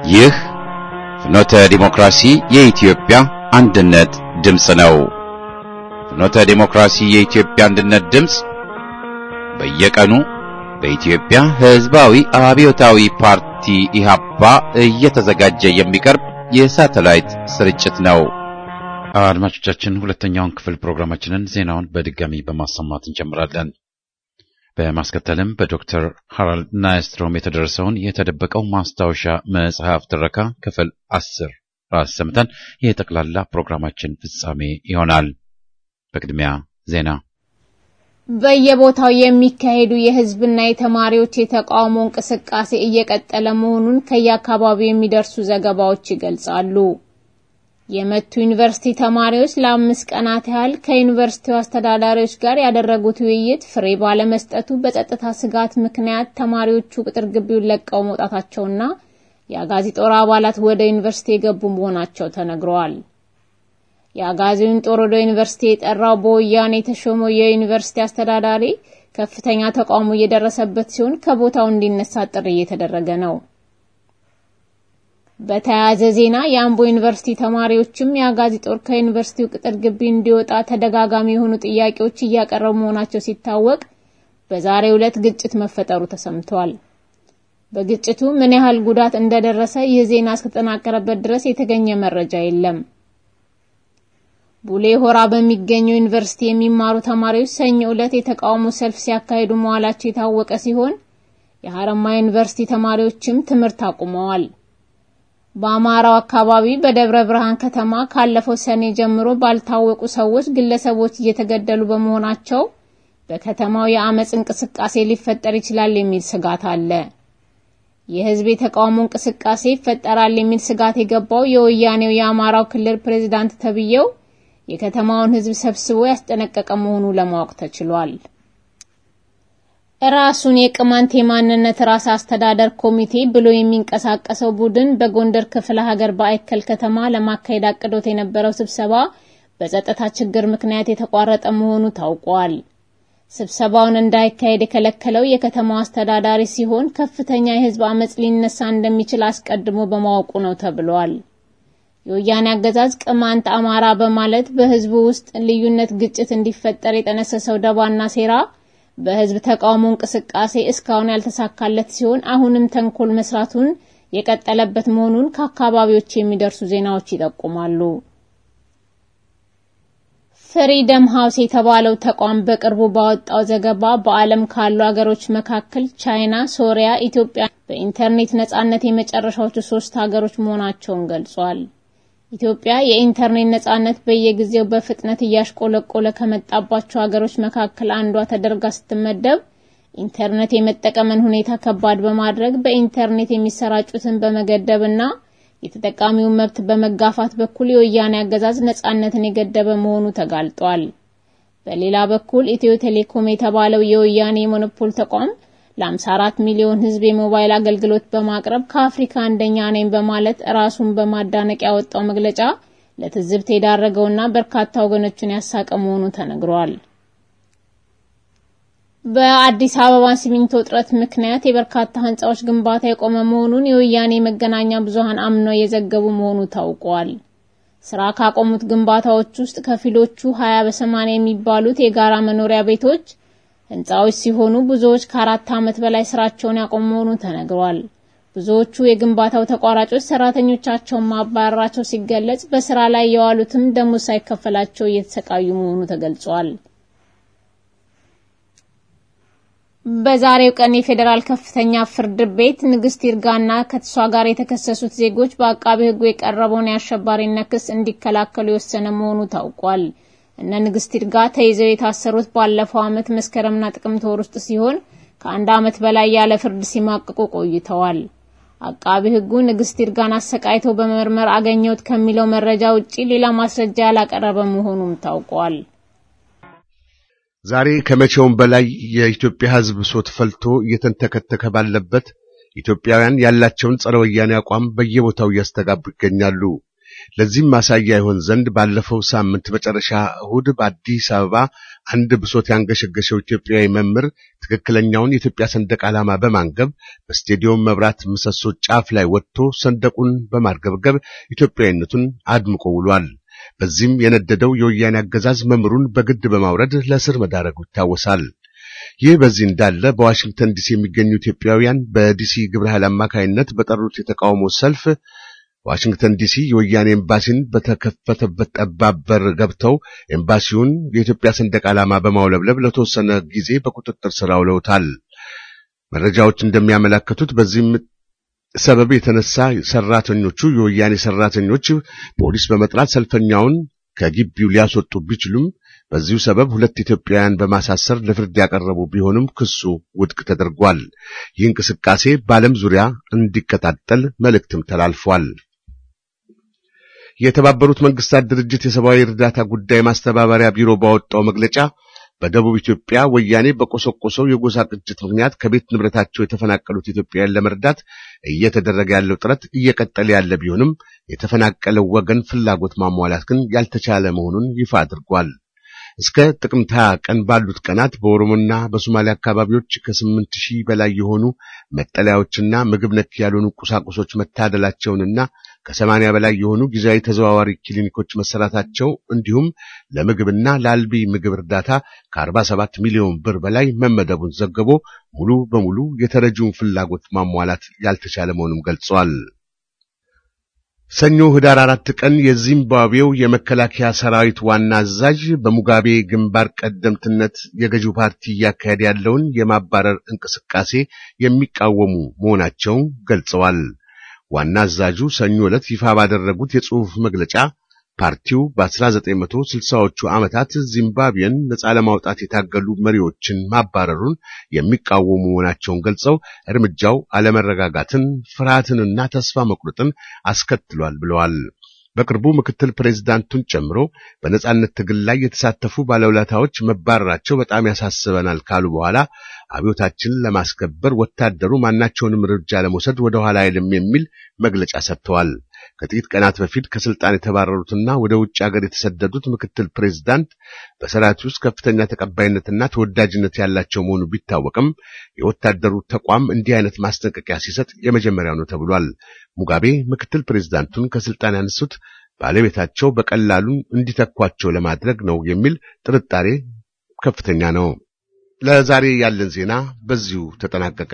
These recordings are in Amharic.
ይህ ፍኖተ ዲሞክራሲ የኢትዮጵያ አንድነት ድምፅ ነው። ፍኖተ ዲሞክራሲ የኢትዮጵያ አንድነት ድምፅ በየቀኑ በኢትዮጵያ ሕዝባዊ አብዮታዊ ፓርቲ ኢህአፓ እየተዘጋጀ የሚቀርብ የሳተላይት ስርጭት ነው። አድማጮቻችን፣ ሁለተኛውን ክፍል ፕሮግራማችንን ዜናውን በድጋሚ በማሰማት እንጀምራለን። በማስከተልም በዶክተር ሃራልድ ናይስትሮም የተደረሰውን የተደበቀው ማስታወሻ መጽሐፍ ትረካ ክፍል አስር አሰምተን የጠቅላላ ፕሮግራማችን ፍጻሜ ይሆናል። በቅድሚያ ዜና። በየቦታው የሚካሄዱ የህዝብና የተማሪዎች የተቃውሞ እንቅስቃሴ እየቀጠለ መሆኑን ከየአካባቢው የሚደርሱ ዘገባዎች ይገልጻሉ። የመቱ ዩኒቨርሲቲ ተማሪዎች ለአምስት ቀናት ያህል ከዩኒቨርሲቲው አስተዳዳሪዎች ጋር ያደረጉት ውይይት ፍሬ ባለመስጠቱ በጸጥታ ስጋት ምክንያት ተማሪዎቹ ቅጥር ግቢውን ለቀው መውጣታቸውና የአጋዚ ጦር አባላት ወደ ዩኒቨርሲቲ የገቡ መሆናቸው ተነግረዋል። የአጋዚውን ጦር ወደ ዩኒቨርሲቲ የጠራው በወያኔ የተሾመው የዩኒቨርሲቲ አስተዳዳሪ ከፍተኛ ተቃውሞ እየደረሰበት ሲሆን ከቦታው እንዲነሳ ጥሪ እየተደረገ ነው። በተያያዘ ዜና የአምቦ ዩኒቨርሲቲ ተማሪዎችም የአጋዚ ጦር ከዩኒቨርሲቲው ቅጥር ግቢ እንዲወጣ ተደጋጋሚ የሆኑ ጥያቄዎች እያቀረቡ መሆናቸው ሲታወቅ በዛሬው ዕለት ግጭት መፈጠሩ ተሰምቷል። በግጭቱ ምን ያህል ጉዳት እንደደረሰ ይህ ዜና እስከተጠናቀረበት ድረስ የተገኘ መረጃ የለም። ቡሌ ሆራ በሚገኘው ዩኒቨርሲቲ የሚማሩ ተማሪዎች ሰኞ ዕለት የተቃውሞ ሰልፍ ሲያካሂዱ መዋላቸው የታወቀ ሲሆን የሐረማያ ዩኒቨርሲቲ ተማሪዎችም ትምህርት አቁመዋል። በአማራው አካባቢ በደብረ ብርሃን ከተማ ካለፈው ሰኔ ጀምሮ ባልታወቁ ሰዎች ግለሰቦች እየተገደሉ በመሆናቸው በከተማው የአመጽ እንቅስቃሴ ሊፈጠር ይችላል የሚል ስጋት አለ። የህዝብ የተቃውሞ እንቅስቃሴ ይፈጠራል የሚል ስጋት የገባው የወያኔው የአማራው ክልል ፕሬዝዳንት ተብዬው የከተማውን ህዝብ ሰብስቦ ያስጠነቀቀ መሆኑ ለማወቅ ተችሏል። ራሱን የቅማንት የማንነት ራስ አስተዳደር ኮሚቴ ብሎ የሚንቀሳቀሰው ቡድን በጎንደር ክፍለ ሀገር በአይከል ከተማ ለማካሄድ አቅዶት የነበረው ስብሰባ በጸጥታ ችግር ምክንያት የተቋረጠ መሆኑ ታውቋል። ስብሰባውን እንዳይካሄድ የከለከለው የከተማው አስተዳዳሪ ሲሆን ከፍተኛ የህዝብ አመጽ ሊነሳ እንደሚችል አስቀድሞ በማወቁ ነው ተብሏል። የወያኔ አገዛዝ ቅማንት አማራ በማለት በህዝቡ ውስጥ ልዩነት፣ ግጭት እንዲፈጠር የጠነሰሰው ደባና ሴራ በህዝብ ተቃውሞ እንቅስቃሴ እስካሁን ያልተሳካለት ሲሆን አሁንም ተንኮል መስራቱን የቀጠለበት መሆኑን ከአካባቢዎች የሚደርሱ ዜናዎች ይጠቁማሉ። ፍሪደም ሃውስ የተባለው ተቋም በቅርቡ ባወጣው ዘገባ በዓለም ካሉ ሀገሮች መካከል ቻይና፣ ሶሪያ፣ ኢትዮጵያ በኢንተርኔት ነጻነት የመጨረሻዎቹ ሶስት ሀገሮች መሆናቸውን ገልጿል። ኢትዮጵያ የኢንተርኔት ነጻነት በየጊዜው በፍጥነት እያሽቆለቆለ ከመጣባቸው ሀገሮች መካከል አንዷ ተደርጋ ስትመደብ ኢንተርኔት የመጠቀምን ሁኔታ ከባድ በማድረግ በኢንተርኔት የሚሰራጩትን በመገደብና የተጠቃሚውን መብት በመጋፋት በኩል የወያኔ አገዛዝ ነጻነትን የገደበ መሆኑ ተጋልጧል። በሌላ በኩል ኢትዮ ቴሌኮም የተባለው የወያኔ የሞኖፖል ተቋም ለ54 ሚሊዮን ሕዝብ የሞባይል አገልግሎት በማቅረብ ከአፍሪካ አንደኛ ነኝ በማለት ራሱን በማዳነቅ ያወጣው መግለጫ ለትዝብት የዳረገውና በርካታ ወገኖችን ያሳቀ መሆኑ ተነግሯል። በአዲስ አበባ ሲሚንቶ እጥረት ምክንያት የበርካታ ህንጻዎች ግንባታ የቆመ መሆኑን የወያኔ መገናኛ ብዙሃን አምነው የዘገቡ መሆኑ ታውቋል። ስራ ካቆሙት ግንባታዎች ውስጥ ከፊሎቹ 20 በ80 የሚባሉት የጋራ መኖሪያ ቤቶች ህንጻዎች ሲሆኑ ብዙዎች ከአራት ዓመት በላይ ስራቸውን ያቆሙ መሆኑ ተነግሯል። ብዙዎቹ የግንባታው ተቋራጮች ሰራተኞቻቸውን ማባረራቸው ሲገለጽ፣ በስራ ላይ የዋሉትም ደሞዝ ሳይከፈላቸው እየተሰቃዩ መሆኑ ተገልጿል። በዛሬው ቀን የፌዴራል ከፍተኛ ፍርድ ቤት ንግስት ይርጋና ከሷ ጋር የተከሰሱት ዜጎች በአቃቢ ህጉ የቀረበውን የአሸባሪነት ክስ እንዲከላከሉ የወሰነ መሆኑ ታውቋል። እነ ንግስት ይርጋ ተይዘው የታሰሩት ባለፈው ዓመት መስከረምና ጥቅምት ወር ውስጥ ሲሆን ከአንድ ዓመት በላይ ያለ ፍርድ ሲማቅቁ ቆይተዋል። አቃቢ ህጉ ንግስት ይርጋን አሰቃይተው በመመርመር አገኘሁት ከሚለው መረጃ ውጪ ሌላ ማስረጃ ያላቀረበ መሆኑም ታውቋል። ዛሬ ከመቼውም በላይ የኢትዮጵያ ህዝብ ብሶት ፈልቶ እየተንተከተከ ባለበት ኢትዮጵያውያን ያላቸውን ጸረ ወያኔ አቋም በየቦታው እያስተጋቡ ይገኛሉ። ለዚህም ማሳያ ይሆን ዘንድ ባለፈው ሳምንት መጨረሻ እሁድ በአዲስ አበባ አንድ ብሶት ያንገሸገሸው ኢትዮጵያዊ መምህር ትክክለኛውን የኢትዮጵያ ሰንደቅ ዓላማ በማንገብ በስቴዲየም መብራት ምሰሶ ጫፍ ላይ ወጥቶ ሰንደቁን በማርገብገብ ኢትዮጵያዊነቱን አድምቆ ውሏል። በዚህም የነደደው የወያኔ አገዛዝ መምህሩን በግድ በማውረድ ለእስር መዳረጉ ይታወሳል። ይህ በዚህ እንዳለ በዋሽንግተን ዲሲ የሚገኙ ኢትዮጵያውያን በዲሲ ግብረ ኃይል አማካይነት በጠሩት የተቃውሞ ሰልፍ ዋሽንግተን ዲሲ የወያኔ ኤምባሲን በተከፈተበት ጠባብ በር ገብተው ኤምባሲውን የኢትዮጵያ ሰንደቅ ዓላማ በማውለብለብ ለተወሰነ ጊዜ በቁጥጥር ስር አውለውታል። መረጃዎች እንደሚያመለክቱት በዚህም ሰበብ የተነሳ ሰራተኞቹ የወያኔ ሰራተኞች ፖሊስ በመጥራት ሰልፈኛውን ከግቢው ሊያስወጡ ቢችሉም በዚሁ ሰበብ ሁለት ኢትዮጵያውያን በማሳሰር ለፍርድ ያቀረቡ ቢሆንም ክሱ ውድቅ ተደርጓል። ይህ እንቅስቃሴ በዓለም ዙሪያ እንዲቀጣጠል መልእክትም ተላልፏል። የተባበሩት መንግስታት ድርጅት የሰብአዊ እርዳታ ጉዳይ ማስተባበሪያ ቢሮ ባወጣው መግለጫ በደቡብ ኢትዮጵያ ወያኔ በቆሰቆሰው የጎሳ ግጭት ምክንያት ከቤት ንብረታቸው የተፈናቀሉት ኢትዮጵያውያን ለመርዳት እየተደረገ ያለው ጥረት እየቀጠለ ያለ ቢሆንም የተፈናቀለው ወገን ፍላጎት ማሟላት ግን ያልተቻለ መሆኑን ይፋ አድርጓል። እስከ ጥቅምት 20 ቀን ባሉት ቀናት በኦሮሞና በሶማሌ አካባቢዎች ከስምንት ሺህ በላይ የሆኑ መጠለያዎችና ምግብ ነክ ያልሆኑ ቁሳቁሶች መታደላቸውንና ከሰማንያ በላይ የሆኑ ጊዜያዊ ተዘዋዋሪ ክሊኒኮች መሰራታቸው እንዲሁም ለምግብና ለአልቢ ምግብ እርዳታ ከ47 ሚሊዮን ብር በላይ መመደቡን ዘግቦ ሙሉ በሙሉ የተረጂውን ፍላጎት ማሟላት ያልተቻለ መሆኑን ገልጿል። ሰኞ ህዳር አራት ቀን የዚምባብዌው የመከላከያ ሰራዊት ዋና አዛዥ በሙጋቤ ግንባር ቀደምትነት የገዢው ፓርቲ እያካሄደ ያለውን የማባረር እንቅስቃሴ የሚቃወሙ መሆናቸውን ገልጸዋል። ዋና አዛዡ ሰኞ ዕለት ይፋ ባደረጉት የጽሑፍ መግለጫ ፓርቲው በ1960ዎቹ ዓመታት ዚምባብዌን ነጻ ለማውጣት የታገሉ መሪዎችን ማባረሩን የሚቃወሙ መሆናቸውን ገልጸው እርምጃው አለመረጋጋትን፣ ፍርሃትንና ተስፋ መቁረጥን አስከትሏል ብለዋል። በቅርቡ ምክትል ፕሬዝዳንቱን ጨምሮ በነጻነት ትግል ላይ የተሳተፉ ባለውለታዎች መባረራቸው በጣም ያሳስበናል ካሉ በኋላ አብዮታችንን ለማስከበር ወታደሩ ማናቸውንም እርምጃ ለመውሰድ ወደ ኋላ አይልም የሚል መግለጫ ሰጥተዋል። ከጥቂት ቀናት በፊት ከስልጣን የተባረሩትና ወደ ውጭ ሀገር የተሰደዱት ምክትል ፕሬዝዳንት በሰራዊት ውስጥ ከፍተኛ ተቀባይነትና ተወዳጅነት ያላቸው መሆኑ ቢታወቅም የወታደሩ ተቋም እንዲህ አይነት ማስጠንቀቂያ ሲሰጥ የመጀመሪያው ነው ተብሏል። ሙጋቤ ምክትል ፕሬዝዳንቱን ከስልጣን ያነሱት ባለቤታቸው በቀላሉ እንዲተኳቸው ለማድረግ ነው የሚል ጥርጣሬ ከፍተኛ ነው። ለዛሬ ያለን ዜና በዚሁ ተጠናቀቀ።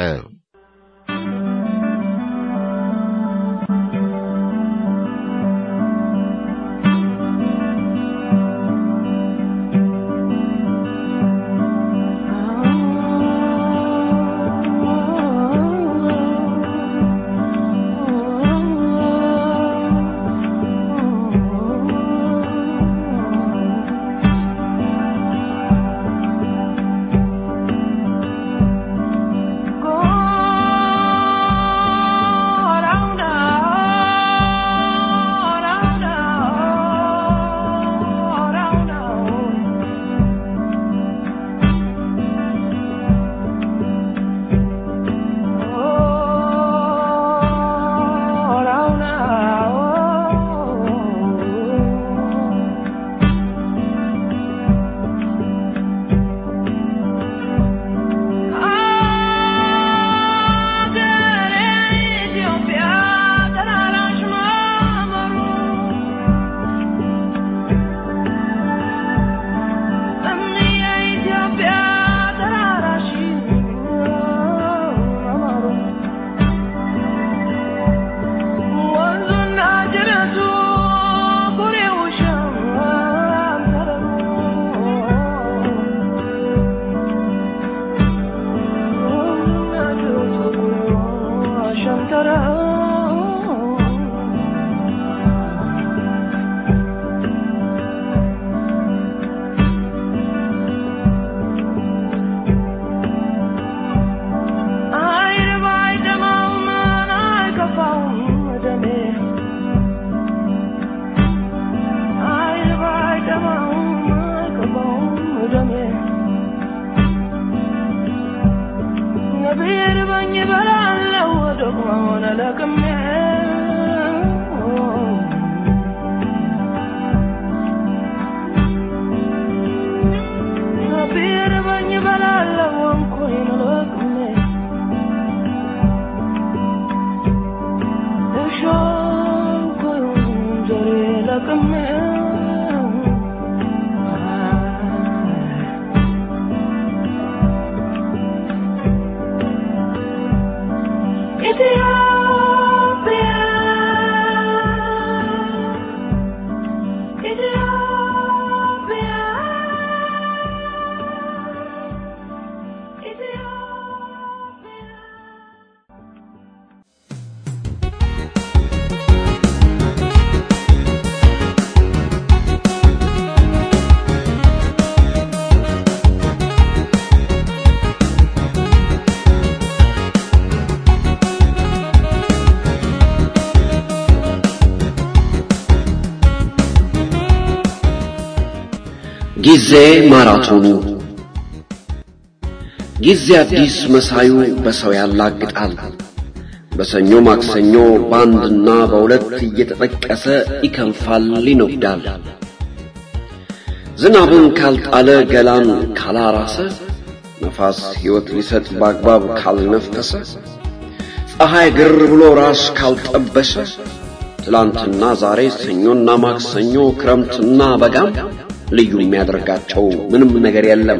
ብርበኝ በላለው ደግሞ ሆነ ለቅሜ ጊዜ ማራቶኑ ጊዜ አዲስ መሳዩ በሰው ያላግጣል። በሰኞ ማክሰኞ በአንድና በሁለት እየተጠቀሰ ይከንፋል፣ ይነጉዳል። ዝናብን ካልጣለ ገላን ካላራሰ ነፋስ ሕይወት ሊሰጥ በአግባብ ካልነፈሰ ፀሐይ ግር ብሎ ራስ ካልጠበሰ ትላንትና ዛሬ ሰኞና ማክሰኞ ክረምትና በጋም ልዩ የሚያደርጋቸው ምንም ነገር የለም።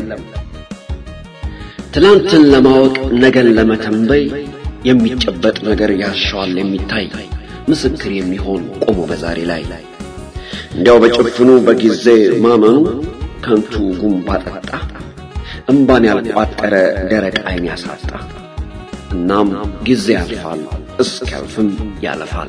ትላንትን ለማወቅ ነገን ለመተንበይ የሚጨበጥ ነገር ያሻዋል የሚታይ ምስክር የሚሆን ቆሞ በዛሬ ላይ እንዲያው በጭፍኑ በጊዜ ማመኑ ከንቱ ጉንባ ጠጣ እምባን ያልቋጠረ ደረቅ ዓይን ያሳጣ። እናም ጊዜ ያልፋል እስኪያልፍም ያለፋል።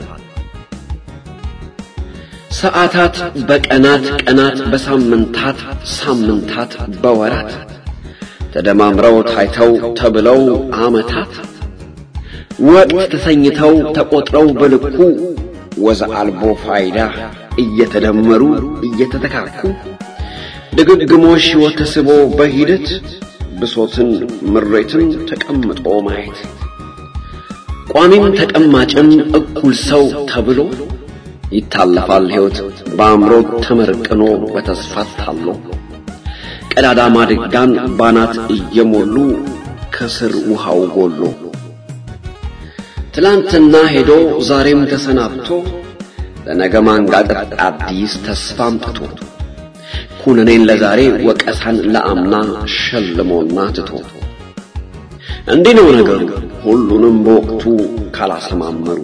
ሰዓታት በቀናት ቀናት በሳምንታት ሳምንታት በወራት ተደማምረው ታይተው ተብለው ዓመታት ወቅት ተሰኝተው ተቆጥረው በልኩ ወዘ አልቦ ፋይዳ እየተደመሩ እየተተካኩ ድግግሞሽ ሕይወት ተስቦ በሂደት ብሶትን ምሬትን ተቀምጦ ማየት ቋሚም ተቀማጭም እኩል ሰው ተብሎ ይታለፋል ሕይወት በአእምሮ ተመርቅኖ በተስፋ ታሎ ቀዳዳ ማድጋን ባናት እየሞሉ ከስር ውሃው ጎሎ ትላንትና ሄዶ ዛሬም ተሰናብቶ ለነገ ማንጋጠጥ አዲስ ተስፋ አምጥቶ ኩነኔን ለዛሬ ወቀሳን ለአምና ሸልሞና ትቶ እንዲህ ነው ነገሩ ሁሉንም በወቅቱ ካላሰማመሩ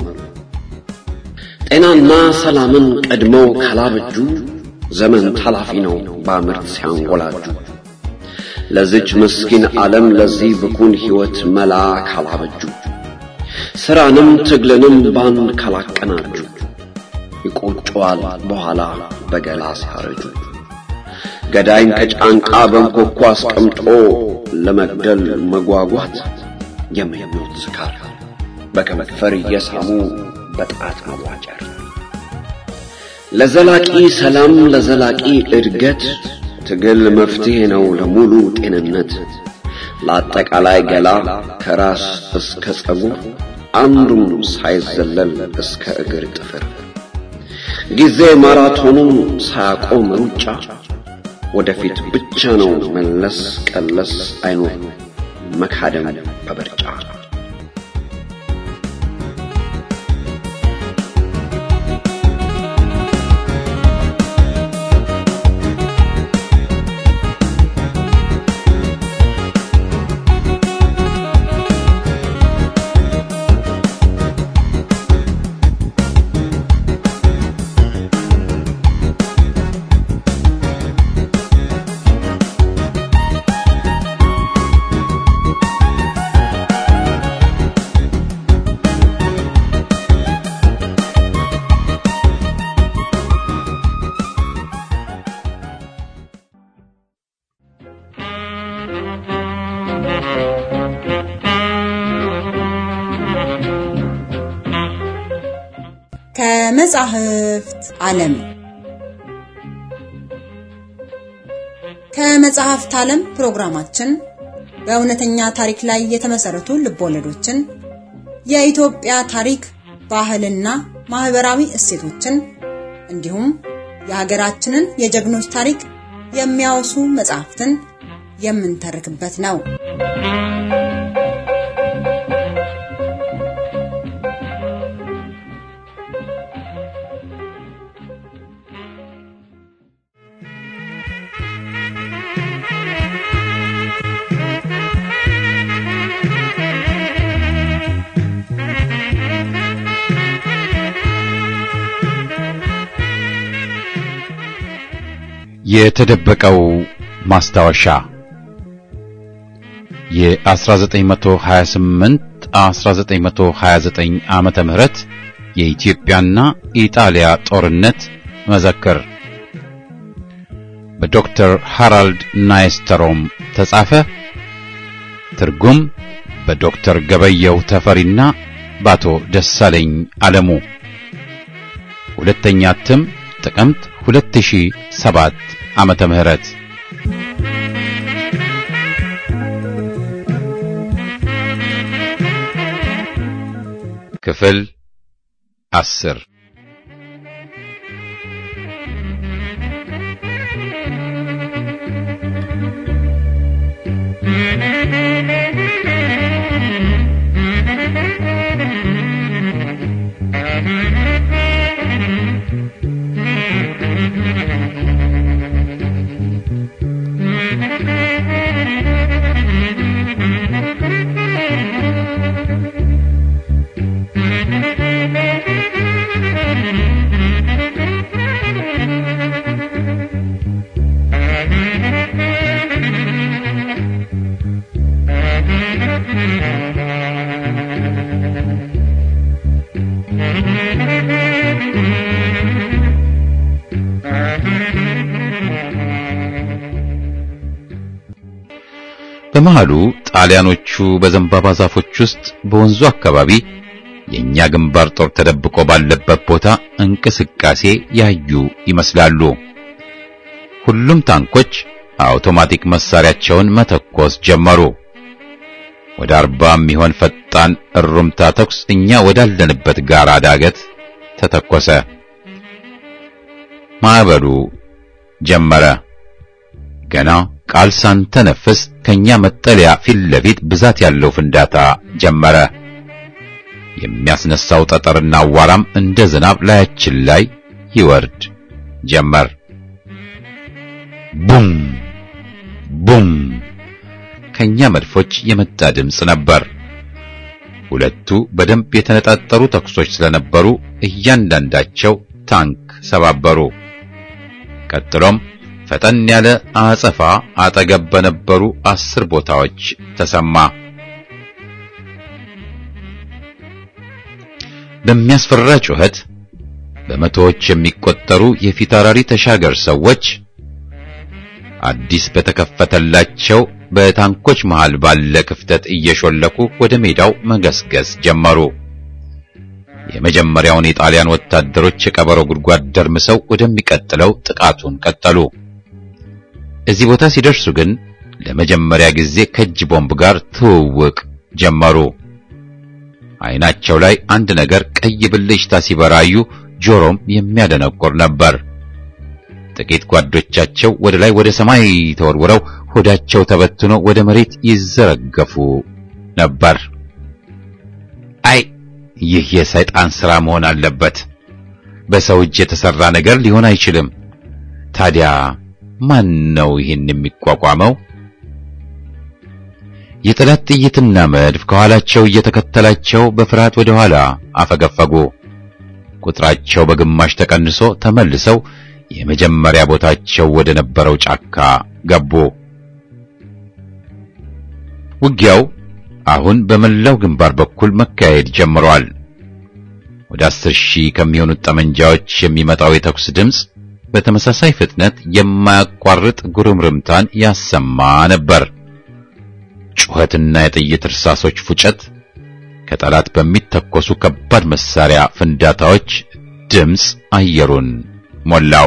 ጤናና ሰላምን ቀድመው ካላበጁ ዘመን ታላፊ ነው በምርት ሲያንጎላጁ ለዚች ምስኪን ዓለም ለዚህ ብኩን ሕይወት መላ ካላበጁ ሥራንም ትግልንም ባንድ ካላቀናጁ ይቆጨዋል በኋላ በገላ ሲያረጁ ገዳይን ከጫንቃ በንኮኳ አስቀምጦ ለመግደል መጓጓት የምኞት ስካር በከንፈር እየሳሙ በጣት መዋጨር ለዘላቂ ሰላም ለዘላቂ እድገት ትግል መፍትሄ ነው ለሙሉ ጤንነት ለአጠቃላይ ገላ ከራስ እስከ ጸጉር አንዱም ሳይዘለል እስከ እግር ጥፍር ጊዜ ማራቶኑን ሳያቆም ሩጫ ወደፊት ብቻ ነው መለስ ቀለስ አይኖር መካደም በበርጫ ከመጻሕፍት ዓለም ከመጽሐፍት ዓለም ፕሮግራማችን በእውነተኛ ታሪክ ላይ የተመሰረቱ ልቦለዶችን፣ የኢትዮጵያ ታሪክ፣ ባህልና ማህበራዊ እሴቶችን እንዲሁም የሀገራችንን የጀግኖች ታሪክ የሚያወሱ መጽሐፍትን የምንተርክበት ነው። የተደበቀው ማስታወሻ የ1928 1929 ዓመተ ምህረት የኢትዮጵያና ኢጣሊያ ጦርነት መዘክር በዶክተር ሃራልድ ናይስተሮም ተጻፈ። ትርጉም በዶክተር ገበየው ተፈሪና በአቶ ደሳለኝ አለሙ። ሁለተኛ እትም ጥቅምት 2007 ዓመተ ምህረት ክፍል አስር በመሃሉ ጣሊያኖቹ በዘንባባ ዛፎች ውስጥ በወንዙ አካባቢ የኛ ግንባር ጦር ተደብቆ ባለበት ቦታ እንቅስቃሴ ያዩ ይመስላሉ። ሁሉም ታንኮች አውቶማቲክ መሳሪያቸውን መተኮስ ጀመሩ። ወደ አርባ የሚሆን ፈጣን እሩምታ ተኩስ እኛ ወዳለንበት ጋራ ዳገት ተተኮሰ። ማዕበሉ ጀመረ። ገና ቃል ሳንተነፍስ ከኛ መጠለያ ፊት ለፊት ብዛት ያለው ፍንዳታ ጀመረ። የሚያስነሳው ጠጠርና አዋራም እንደ ዝናብ ላያችን ላይ ይወርድ ጀመር። ቡም ቡም ከኛ መድፎች የመጣ ድምፅ ነበር። ሁለቱ በደንብ የተነጣጠሩ ተኩሶች ስለነበሩ እያንዳንዳቸው ታንክ ሰባበሩ። ቀጥሎም ፈጠን ያለ አጸፋ አጠገብ በነበሩ አስር ቦታዎች ተሰማ። በሚያስፈራ ጩኸት በመቶዎች የሚቆጠሩ የፊታውራሪ ተሻገር ሰዎች አዲስ በተከፈተላቸው በታንኮች መሃል ባለ ክፍተት እየሾለኩ ወደ ሜዳው መገስገስ ጀመሩ። የመጀመሪያውን የጣሊያን ወታደሮች የቀበሮ ጉድጓድ ደርምሰው ወደሚቀጥለው ጥቃቱን ቀጠሉ። እዚህ ቦታ ሲደርሱ ግን ለመጀመሪያ ጊዜ ከእጅ ቦምብ ጋር ትውውቅ ጀመሩ። ዓይናቸው ላይ አንድ ነገር ቀይ ብልጭታ ሲበራዩ፣ ጆሮም የሚያደነቁር ነበር። ጥቂት ጓዶቻቸው ወደ ላይ ወደ ሰማይ ተወርውረው ሆዳቸው ተበትኖ ወደ መሬት ይዘረገፉ ነበር። አይ ይህ የሰይጣን ሥራ መሆን አለበት። በሰው እጅ የተሰራ ነገር ሊሆን አይችልም። ታዲያ ማን ነው ይህን የሚቋቋመው? የጠላት ጥይትና መድፍ ከኋላቸው እየተከተላቸው በፍርሃት ወደ ኋላ አፈገፈጉ። ቁጥራቸው በግማሽ ተቀንሶ ተመልሰው የመጀመሪያ ቦታቸው ወደ ነበረው ጫካ ገቡ። ውጊያው አሁን በመላው ግንባር በኩል መካሄድ ጀምሯል። ወደ አስር ሺህ ከሚሆኑት ጠመንጃዎች የሚመጣው የተኩስ ድምፅ በተመሳሳይ ፍጥነት የማያቋርጥ ጉርምርምታን ያሰማ ነበር። ጩኸትና የጥይት እርሳሶች ፉጨት ከጠላት በሚተኮሱ ከባድ መሳሪያ ፍንዳታዎች ድምፅ አየሩን ሞላው።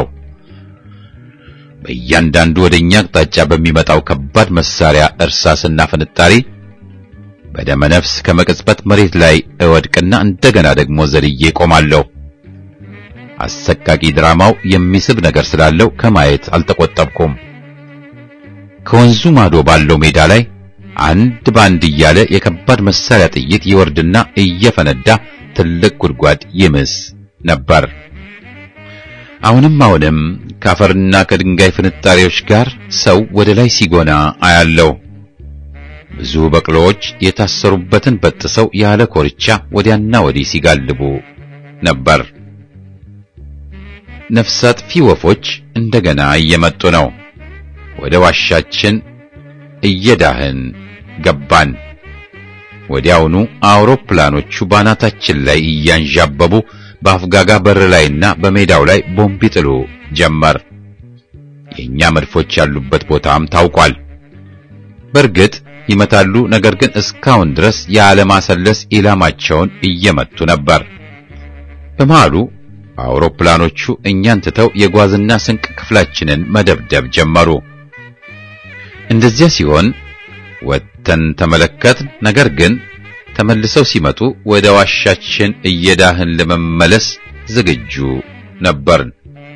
በእያንዳንዱ ወደኛ አቅጣጫ በሚመጣው ከባድ መሳሪያ እርሳስና ፍንጣሪ በደመ ነፍስ ከመቅጽበት መሬት ላይ እወድቅና እንደገና ደግሞ ዘልዬ ቆማለሁ። አሰቃቂ ድራማው የሚስብ ነገር ስላለው ከማየት አልተቆጠብኩም። ከወንዙ ማዶ ባለው ሜዳ ላይ አንድ ባንድ እያለ የከባድ መሳሪያ ጥይት ይወርድና እየፈነዳ ትልቅ ጉድጓድ ይምስ ነበር። አሁንም አሁንም ከአፈርና ከድንጋይ ፍንጣሪዎች ጋር ሰው ወደ ላይ ሲጎና አያለው። ብዙ በቅሎዎች የታሰሩበትን በጥሰው ያለ ኮርቻ ወዲያና ወዲህ ሲጋልቡ ነበር። ነፍስ አጥፊ ወፎች እንደገና እየመጡ ነው። ወደ ዋሻችን እየዳህን ገባን። ወዲያውኑ አውሮፕላኖቹ ባናታችን ላይ እያንዣበቡ በአፍጋጋ በር ላይና በሜዳው ላይ ቦምብ ይጥሉ ጀመር። የኛ መድፎች ያሉበት ቦታም ታውቋል። በእርግጥ ይመታሉ፣ ነገር ግን እስካሁን ድረስ ያለማሰለስ ኢላማቸውን እየመቱ ነበር። በመሃሉ አውሮፕላኖቹ እኛን ትተው የጓዝና ስንቅ ክፍላችንን መደብደብ ጀመሩ። እንደዚያ ሲሆን ወጥተን ተመለከትን። ነገር ግን ተመልሰው ሲመጡ ወደ ዋሻችን እየዳህን ለመመለስ ዝግጁ ነበርን።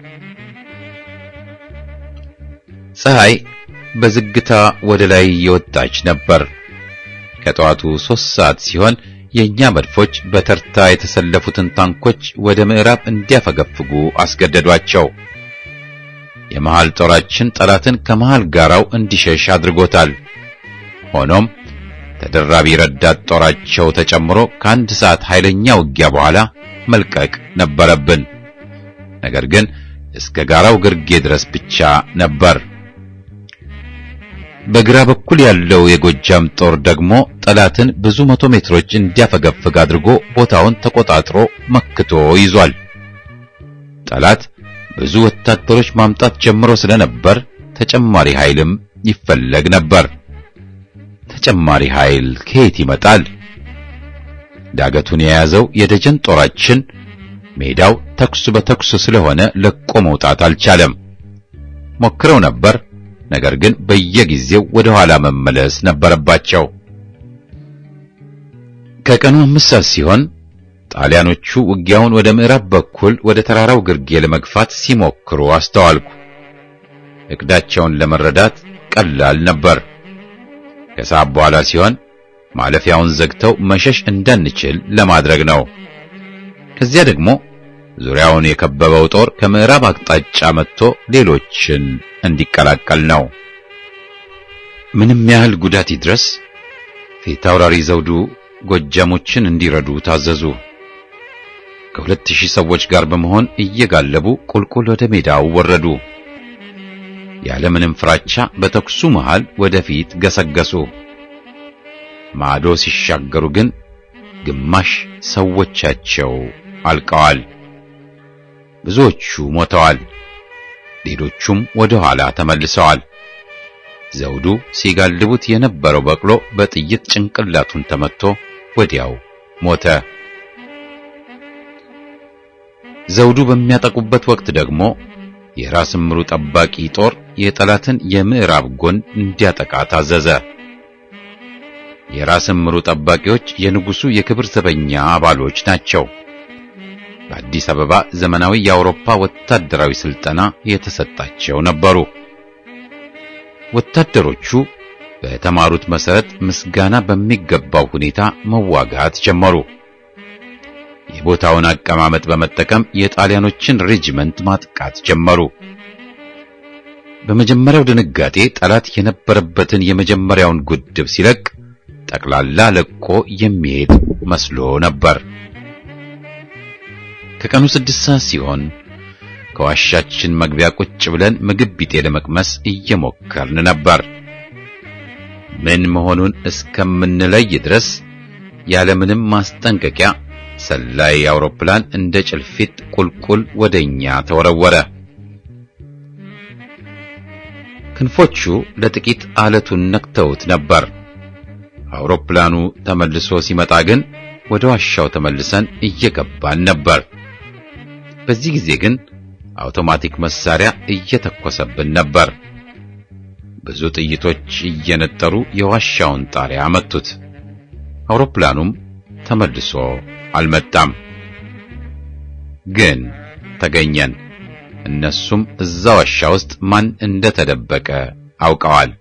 ፀሐይ በዝግታ ወደ ላይ የወጣች ነበር። ከጠዋቱ ሦስት ሰዓት ሲሆን የእኛ መድፎች በተርታ የተሰለፉትን ታንኮች ወደ ምዕራብ እንዲያፈገፍጉ አስገደዷቸው። የመሃል ጦራችን ጠላትን ከመሃል ጋራው እንዲሸሽ አድርጎታል። ሆኖም ተደራቢ ረዳት ጦራቸው ተጨምሮ ከአንድ ሰዓት ኃይለኛ ውጊያ በኋላ መልቀቅ ነበረብን። ነገር ግን እስከ ጋራው ግርጌ ድረስ ብቻ ነበር። በግራ በኩል ያለው የጎጃም ጦር ደግሞ ጠላትን ብዙ መቶ ሜትሮች እንዲያፈገፍግ አድርጎ ቦታውን ተቆጣጥሮ መክቶ ይዟል። ጠላት ብዙ ወታደሮች ማምጣት ጀምሮ ስለነበር ተጨማሪ ኃይልም ይፈለግ ነበር። ተጨማሪ ኃይል ከየት ይመጣል? ዳገቱን የያዘው የደጀን ጦራችን ሜዳው ተኩስ በተኩስ ስለሆነ ለቆ መውጣት አልቻለም። ሞክረው ነበር፣ ነገር ግን በየጊዜው ወደ ኋላ መመለስ ነበረባቸው። ከቀኑ አምስት ሰዓት ሲሆን ጣሊያኖቹ ውጊያውን ወደ ምዕራብ በኩል ወደ ተራራው ግርጌ ለመግፋት ሲሞክሩ አስተዋልኩ። እቅዳቸውን ለመረዳት ቀላል ነበር። ከሰዓት በኋላ ሲሆን ማለፊያውን ዘግተው መሸሽ እንዳንችል ለማድረግ ነው። ከዚያ ደግሞ ዙሪያውን የከበበው ጦር ከምዕራብ አቅጣጫ መጥቶ ሌሎችን እንዲቀላቀል ነው። ምንም ያህል ጉዳት ይድረስ ፊት አውራሪ ዘውዱ ጎጃሞችን እንዲረዱ ታዘዙ። ከሁለት ሺህ ሰዎች ጋር በመሆን እየጋለቡ ቁልቁል ወደ ሜዳው ወረዱ። ያለምንም ፍራቻ በተኩሱ መሃል ወደፊት ገሰገሱ። ማዶ ሲሻገሩ ግን ግማሽ ሰዎቻቸው አልቀዋል። ብዙዎቹ ሞተዋል። ሌሎቹም ወደ ኋላ ተመልሰዋል። ዘውዱ ሲጋልቡት የነበረው በቅሎ በጥይት ጭንቅላቱን ተመትቶ ወዲያው ሞተ። ዘውዱ በሚያጠቁበት ወቅት ደግሞ የራስ ምሩ ጠባቂ ጦር የጠላትን የምዕራብ ጎን እንዲያጠቃ ታዘዘ። የራስ ምሩ ጠባቂዎች የንጉሱ የክብር ዘበኛ አባሎች ናቸው። በአዲስ አበባ ዘመናዊ የአውሮፓ ወታደራዊ ስልጠና የተሰጣቸው ነበሩ። ወታደሮቹ በተማሩት መሰረት ምስጋና በሚገባው ሁኔታ መዋጋት ጀመሩ። የቦታውን አቀማመጥ በመጠቀም የጣሊያኖችን ሬጂመንት ማጥቃት ጀመሩ። በመጀመሪያው ድንጋጤ ጠላት የነበረበትን የመጀመሪያውን ጉድብ ሲለቅ ጠቅላላ ለቆ የሚሄድ መስሎ ነበር። ከቀኑ ስድስት ሰዓት ሲሆን ከዋሻችን መግቢያ ቁጭ ብለን ምግብ ቢጤ ለመቅመስ እየሞከርን ነበር። ምን መሆኑን እስከምንለይ ድረስ ያለምንም ማስጠንቀቂያ ሰላይ አውሮፕላን እንደ ጭልፊት ቁልቁል ወደኛ ተወረወረ። ክንፎቹ ለጥቂት አለቱን ነክተውት ነበር። አውሮፕላኑ ተመልሶ ሲመጣ ግን ወደ ዋሻው ተመልሰን እየገባን ነበር። በዚህ ጊዜ ግን አውቶማቲክ መሳሪያ እየተኮሰብን ነበር። ብዙ ጥይቶች እየነጠሩ የዋሻውን ጣሪያ መቱት። አውሮፕላኑም ተመልሶ አልመጣም። ግን ተገኘን። እነሱም እዛ ዋሻ ውስጥ ማን እንደተደበቀ አውቀዋል።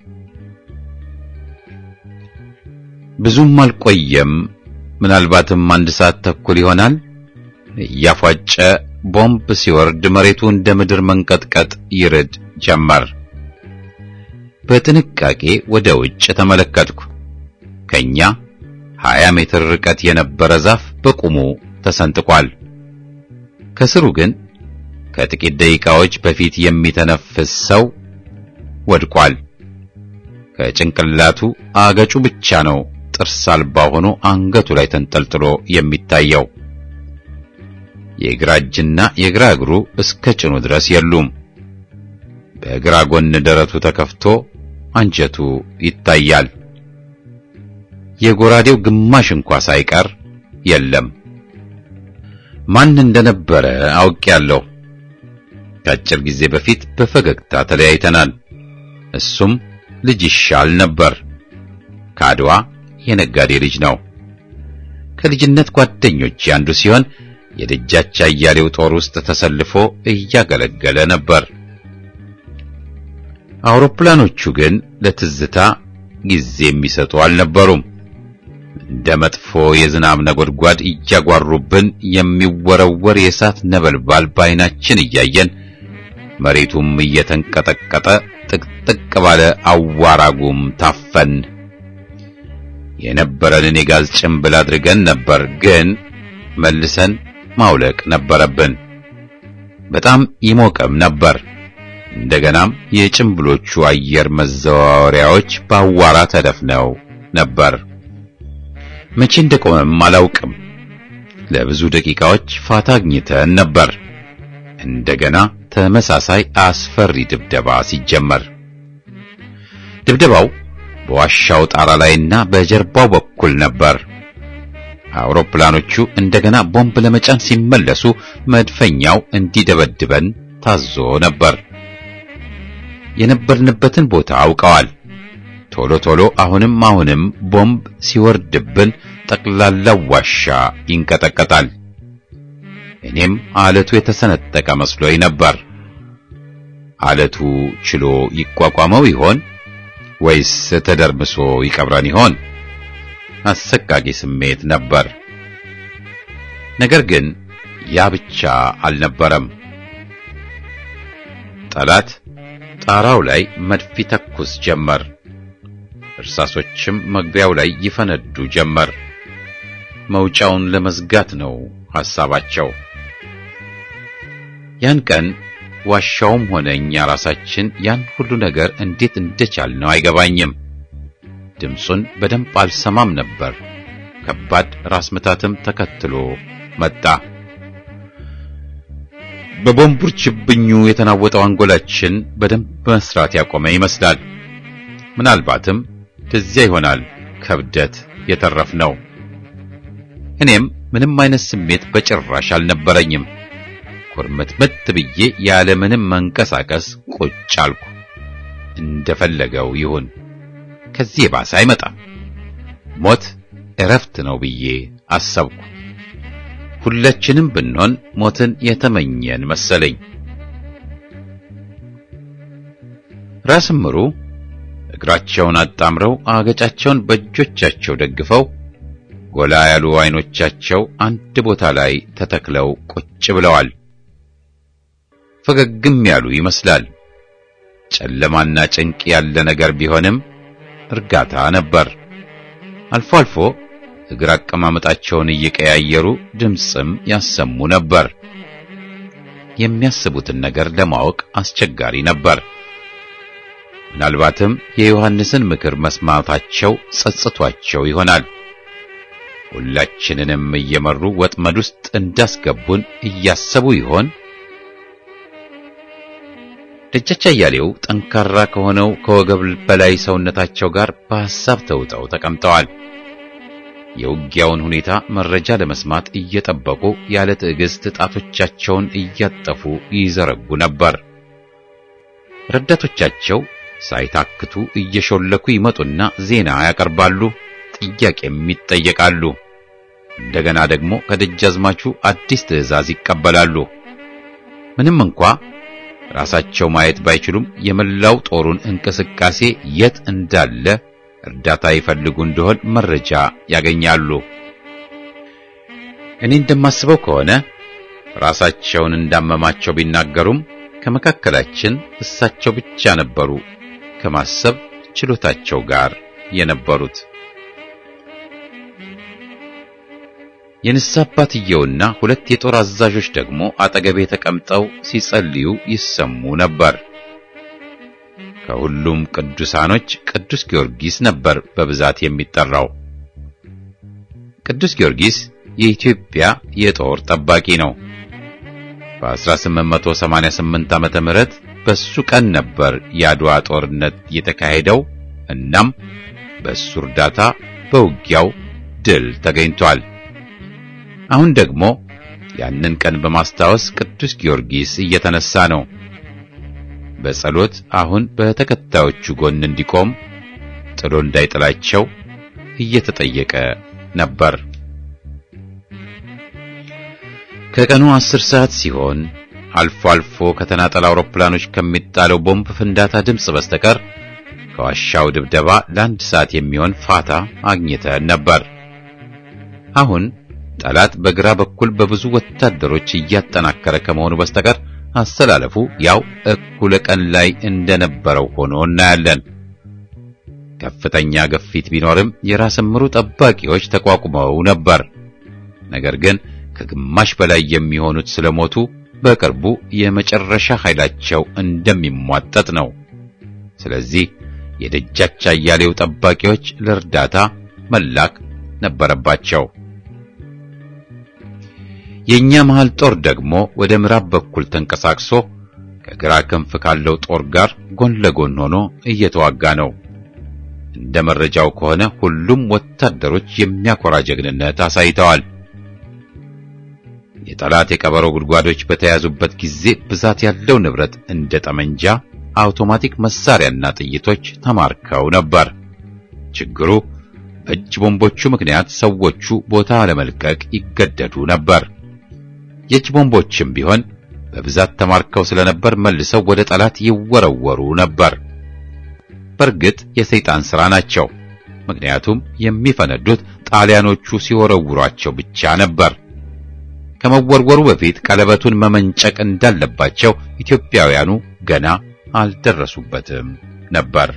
ብዙም አልቆየም። ምናልባትም አንድ ሰዓት ተኩል ይሆናል። እያፏጨ ቦምብ ሲወርድ መሬቱ እንደ ምድር መንቀጥቀጥ ይርድ ጀመር። በጥንቃቄ ወደ ውጭ ተመለከትኩ። ከኛ 20 ሜትር ርቀት የነበረ ዛፍ በቁሙ ተሰንጥቋል። ከስሩ ግን ከጥቂት ደቂቃዎች በፊት የሚተነፍስ ሰው ወድቋል። ከጭንቅላቱ አገጩ ብቻ ነው ጥርስ አልባ ሆኖ አንገቱ ላይ ተንጠልጥሎ የሚታየው። የግራ እጅና የግራ እግሩ እስከ ጭኑ ድረስ የሉም። በግራ ጎን ደረቱ ተከፍቶ አንጀቱ ይታያል። የጎራዴው ግማሽ እንኳ ሳይቀር የለም። ማን እንደነበረ አውቄያለሁ። ከአጭር ጊዜ በፊት በፈገግታ ተለያይተናል። እሱም ልጅ ይሻል ነበር። ከአድዋ የነጋዴ ልጅ ነው። ከልጅነት ጓደኞች አንዱ ሲሆን የደጃች አያሌው ጦር ውስጥ ተሰልፎ እያገለገለ ነበር። አውሮፕላኖቹ ግን ለትዝታ ጊዜ የሚሰጡ አልነበሩም። እንደ መጥፎ የዝናብ ነጎድጓድ እያጓሩብን የሚወረወር የእሳት ነበልባል በዓይናችን እያየን መሬቱም እየተንቀጠቀጠ ጥቅጥቅ ባለ አዋራጉም ታፈን። የነበረንን የጋዝ ጭንብል አድርገን ነበር፣ ግን መልሰን ማውለቅ ነበረብን። በጣም ይሞቅም ነበር። እንደገናም የጭንብሎቹ አየር መዘዋወሪያዎች በአዋራ ተደፍነው ነበር። መቼ እንደቆመም አላውቅም። ለብዙ ደቂቃዎች ፋታ አግኝተን ነበር። እንደገና ተመሳሳይ አስፈሪ ድብደባ ሲጀመር ድብደባው በዋሻው ጣራ ላይና በጀርባው በኩል ነበር። አውሮፕላኖቹ እንደገና ቦምብ ለመጫን ሲመለሱ መድፈኛው እንዲደበድበን ታዞ ነበር። የነበርንበትን ቦታ አውቀዋል። ቶሎ ቶሎ አሁንም አሁንም ቦምብ ሲወርድብን ጠቅላላው ዋሻ ይንቀጠቀጣል። እኔም አለቱ የተሰነጠቀ መስሎኝ ነበር። አለቱ ችሎ ይቋቋመው ይሆን ወይስ ተደርምሶ ይቀብረን ይሆን? አሰቃቂ ስሜት ነበር። ነገር ግን ያ ብቻ አልነበረም። ጠላት ጣራው ላይ መድፍ ይተኩስ ጀመር። እርሳሶችም መግቢያው ላይ ይፈነዱ ጀመር። መውጫውን ለመዝጋት ነው ሐሳባቸው። ያን ቀን ዋሻውም ሆነ እኛ ራሳችን ያን ሁሉ ነገር እንዴት እንደቻልነው አይገባኝም። ድምፁን በደንብ አልሰማም ነበር። ከባድ ራስ ምታትም ተከትሎ መጣ። በቦምቡር ችብኙ የተናወጠው አንጎላችን በደንብ መስራት ያቆመ ይመስላል። ምናልባትም ከዚያ ይሆናል ከብደት የተረፍነው። እኔም ምንም አይነት ስሜት በጭራሽ አልነበረኝም። ኩርምትምት ብዬ ያለ ምንም መንቀሳቀስ ቁጭ አልኩ። እንደፈለገው ይሁን፣ ከዚህ የባሰ አይመጣም። ሞት እረፍት ነው ብዬ አሰብኩ። ሁላችንም ብንሆን ሞትን የተመኘን መሰለኝ። ራስ ምሩ እግራቸውን አጣምረው አገጫቸውን በእጆቻቸው ደግፈው ጎላ ያሉ አይኖቻቸው አንድ ቦታ ላይ ተተክለው ቁጭ ብለዋል። ፈገግም ያሉ ይመስላል። ጨለማና ጭንቅ ያለ ነገር ቢሆንም እርጋታ ነበር። አልፎ አልፎ እግር አቀማመጣቸውን እየቀያየሩ ድምፅም ያሰሙ ነበር። የሚያስቡትን ነገር ለማወቅ አስቸጋሪ ነበር። ምናልባትም የዮሐንስን ምክር መስማታቸው ጸጽቷቸው ይሆናል። ሁላችንንም እየመሩ ወጥመድ ውስጥ እንዳስገቡን እያሰቡ ይሆን? ደጃች አያሌው ጠንካራ ከሆነው ከወገብ በላይ ሰውነታቸው ጋር በሐሳብ ተውጠው ተቀምጠዋል። የውጊያውን ሁኔታ መረጃ ለመስማት እየጠበቁ ያለ ትዕግስት ጣቶቻቸውን እያጠፉ ይዘረጉ ነበር። ረዳቶቻቸው ሳይታክቱ እየሾለኩ ይመጡና ዜና ያቀርባሉ፣ ጥያቄም ይጠየቃሉ። እንደገና ደግሞ ከደጃዝማቹ አዲስ ትዕዛዝ ይቀበላሉ። ምንም እንኳ ራሳቸው ማየት ባይችሉም የመላው ጦሩን እንቅስቃሴ የት እንዳለ እርዳታ ይፈልጉ እንደሆን መረጃ ያገኛሉ። እኔ እንደማስበው ከሆነ ራሳቸውን እንዳመማቸው ቢናገሩም ከመካከላችን እሳቸው ብቻ ነበሩ ከማሰብ ችሎታቸው ጋር የነበሩት። የንስሐ አባትየውና ሁለት የጦር አዛዦች ደግሞ አጠገቤ ተቀምጠው ሲጸልዩ ይሰሙ ነበር። ከሁሉም ቅዱሳኖች ቅዱስ ጊዮርጊስ ነበር በብዛት የሚጠራው። ቅዱስ ጊዮርጊስ የኢትዮጵያ የጦር ጠባቂ ነው። በ1888 ዓመተ ምህረት በሱ ቀን ነበር የአድዋ ጦርነት የተካሄደው። እናም በሱ እርዳታ በውጊያው ድል ተገኝቷል። አሁን ደግሞ ያንን ቀን በማስታወስ ቅዱስ ጊዮርጊስ እየተነሳ ነው። በጸሎት አሁን በተከታዮቹ ጎን እንዲቆም ጥሎ እንዳይጥላቸው እየተጠየቀ ነበር። ከቀኑ አስር ሰዓት ሲሆን አልፎ አልፎ ከተናጠል አውሮፕላኖች ከሚጣለው ቦምብ ፍንዳታ ድምፅ በስተቀር ከዋሻው ድብደባ ለአንድ ሰዓት የሚሆን ፋታ አግኝተን ነበር። አሁን ጠላት በግራ በኩል በብዙ ወታደሮች እያጠናከረ ከመሆኑ በስተቀር አሰላለፉ ያው እኩለ ቀን ላይ እንደነበረው ሆኖ እናያለን። ከፍተኛ ግፊት ቢኖርም የራስ ምሩ ጠባቂዎች ተቋቁመው ነበር። ነገር ግን ከግማሽ በላይ የሚሆኑት ስለሞቱ በቅርቡ የመጨረሻ ኃይላቸው እንደሚሟጠጥ ነው። ስለዚህ የደጃች አያሌው ጠባቂዎች ለእርዳታ መላክ ነበረባቸው። የኛ መሃል ጦር ደግሞ ወደ ምዕራብ በኩል ተንቀሳቅሶ ከግራ ክንፍ ካለው ጦር ጋር ጎን ለጎን ሆኖ እየተዋጋ ነው። እንደ መረጃው ከሆነ ሁሉም ወታደሮች የሚያኮራ ጀግንነት አሳይተዋል። የጠላት የቀበሮ ጉድጓዶች በተያዙበት ጊዜ ብዛት ያለው ንብረት እንደ ጠመንጃ፣ አውቶማቲክ መሳሪያና ጥይቶች ተማርከው ነበር። ችግሩ በእጅ ቦምቦቹ ምክንያት ሰዎቹ ቦታ ለመልቀቅ ይገደዱ ነበር። የእጅ ቦምቦችም ቢሆን በብዛት ተማርከው ስለነበር መልሰው ወደ ጠላት ይወረወሩ ነበር። በእርግጥ የሰይጣን ሥራ ናቸው። ምክንያቱም የሚፈነዱት ጣሊያኖቹ ሲወረውሯቸው ብቻ ነበር። ከመወርወሩ በፊት ቀለበቱን መመንጨቅ እንዳለባቸው ኢትዮጵያውያኑ ገና አልደረሱበትም ነበር።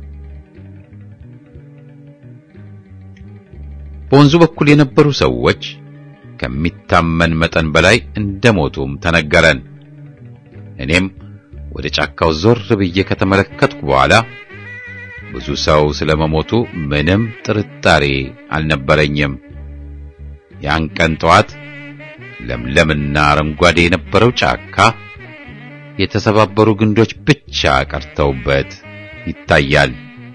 በወንዙ በኩል የነበሩ ሰዎች ከሚታመን መጠን በላይ እንደሞቱም ተነገረን። እኔም ወደ ጫካው ዞር ብዬ ከተመለከትኩ በኋላ ብዙ ሰው ስለመሞቱ ምንም ጥርጣሬ አልነበረኝም። ያን ቀን ጠዋት ለምለምና አረንጓዴ የነበረው ጫካ የተሰባበሩ ግንዶች ብቻ ቀርተውበት ይታያል።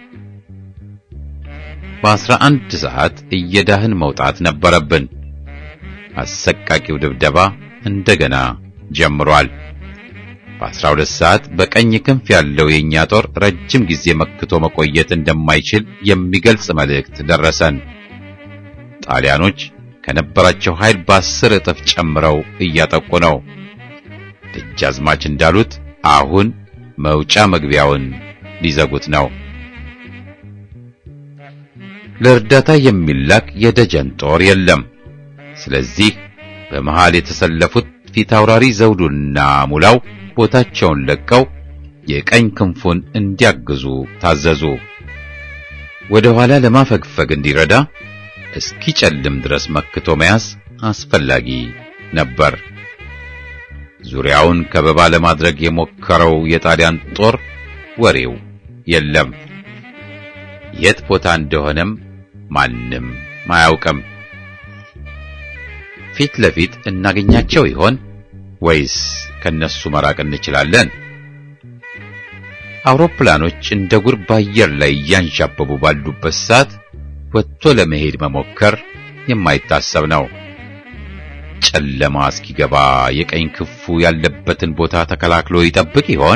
በአስራ አንድ ሰዓት እየዳህን መውጣት ነበረብን። አሰቃቂው ድብደባ እንደገና ጀምሯል። በአስራ ሁለት ሰዓት በቀኝ ክንፍ ያለው የእኛ ጦር ረጅም ጊዜ መክቶ መቆየት እንደማይችል የሚገልጽ መልእክት ደረሰን። ጣሊያኖች ከነበራቸው ኃይል በአስር እጥፍ ጨምረው እያጠቁ ነው። ደጃዝማች እንዳሉት አሁን መውጫ መግቢያውን ሊዘጉት ነው። ለእርዳታ የሚላክ የደጀን ጦር የለም። ስለዚህ በመሃል የተሰለፉት ፊታውራሪ ዘውዱና ሙላው ቦታቸውን ለቀው የቀኝ ክንፉን እንዲያግዙ ታዘዙ። ወደ ኋላ ለማፈግፈግ እንዲረዳ እስኪጨልም ድረስ መክቶ መያዝ አስፈላጊ ነበር። ዙሪያውን ከበባ ለማድረግ የሞከረው የጣሊያን ጦር ወሬው የለም። የት ቦታ እንደሆነም ማንም አያውቅም። ፊት ለፊት እናገኛቸው ይሆን ወይስ ከነሱ መራቅ እንችላለን? አውሮፕላኖች እንደ ጉር በአየር ላይ እያንዣበቡ ባሉበት ሰዓት ወጥቶ ለመሄድ መሞከር የማይታሰብ ነው። ጨለማ እስኪገባ የቀኝ ክፉ ያለበትን ቦታ ተከላክሎ ይጠብቅ ይሆን?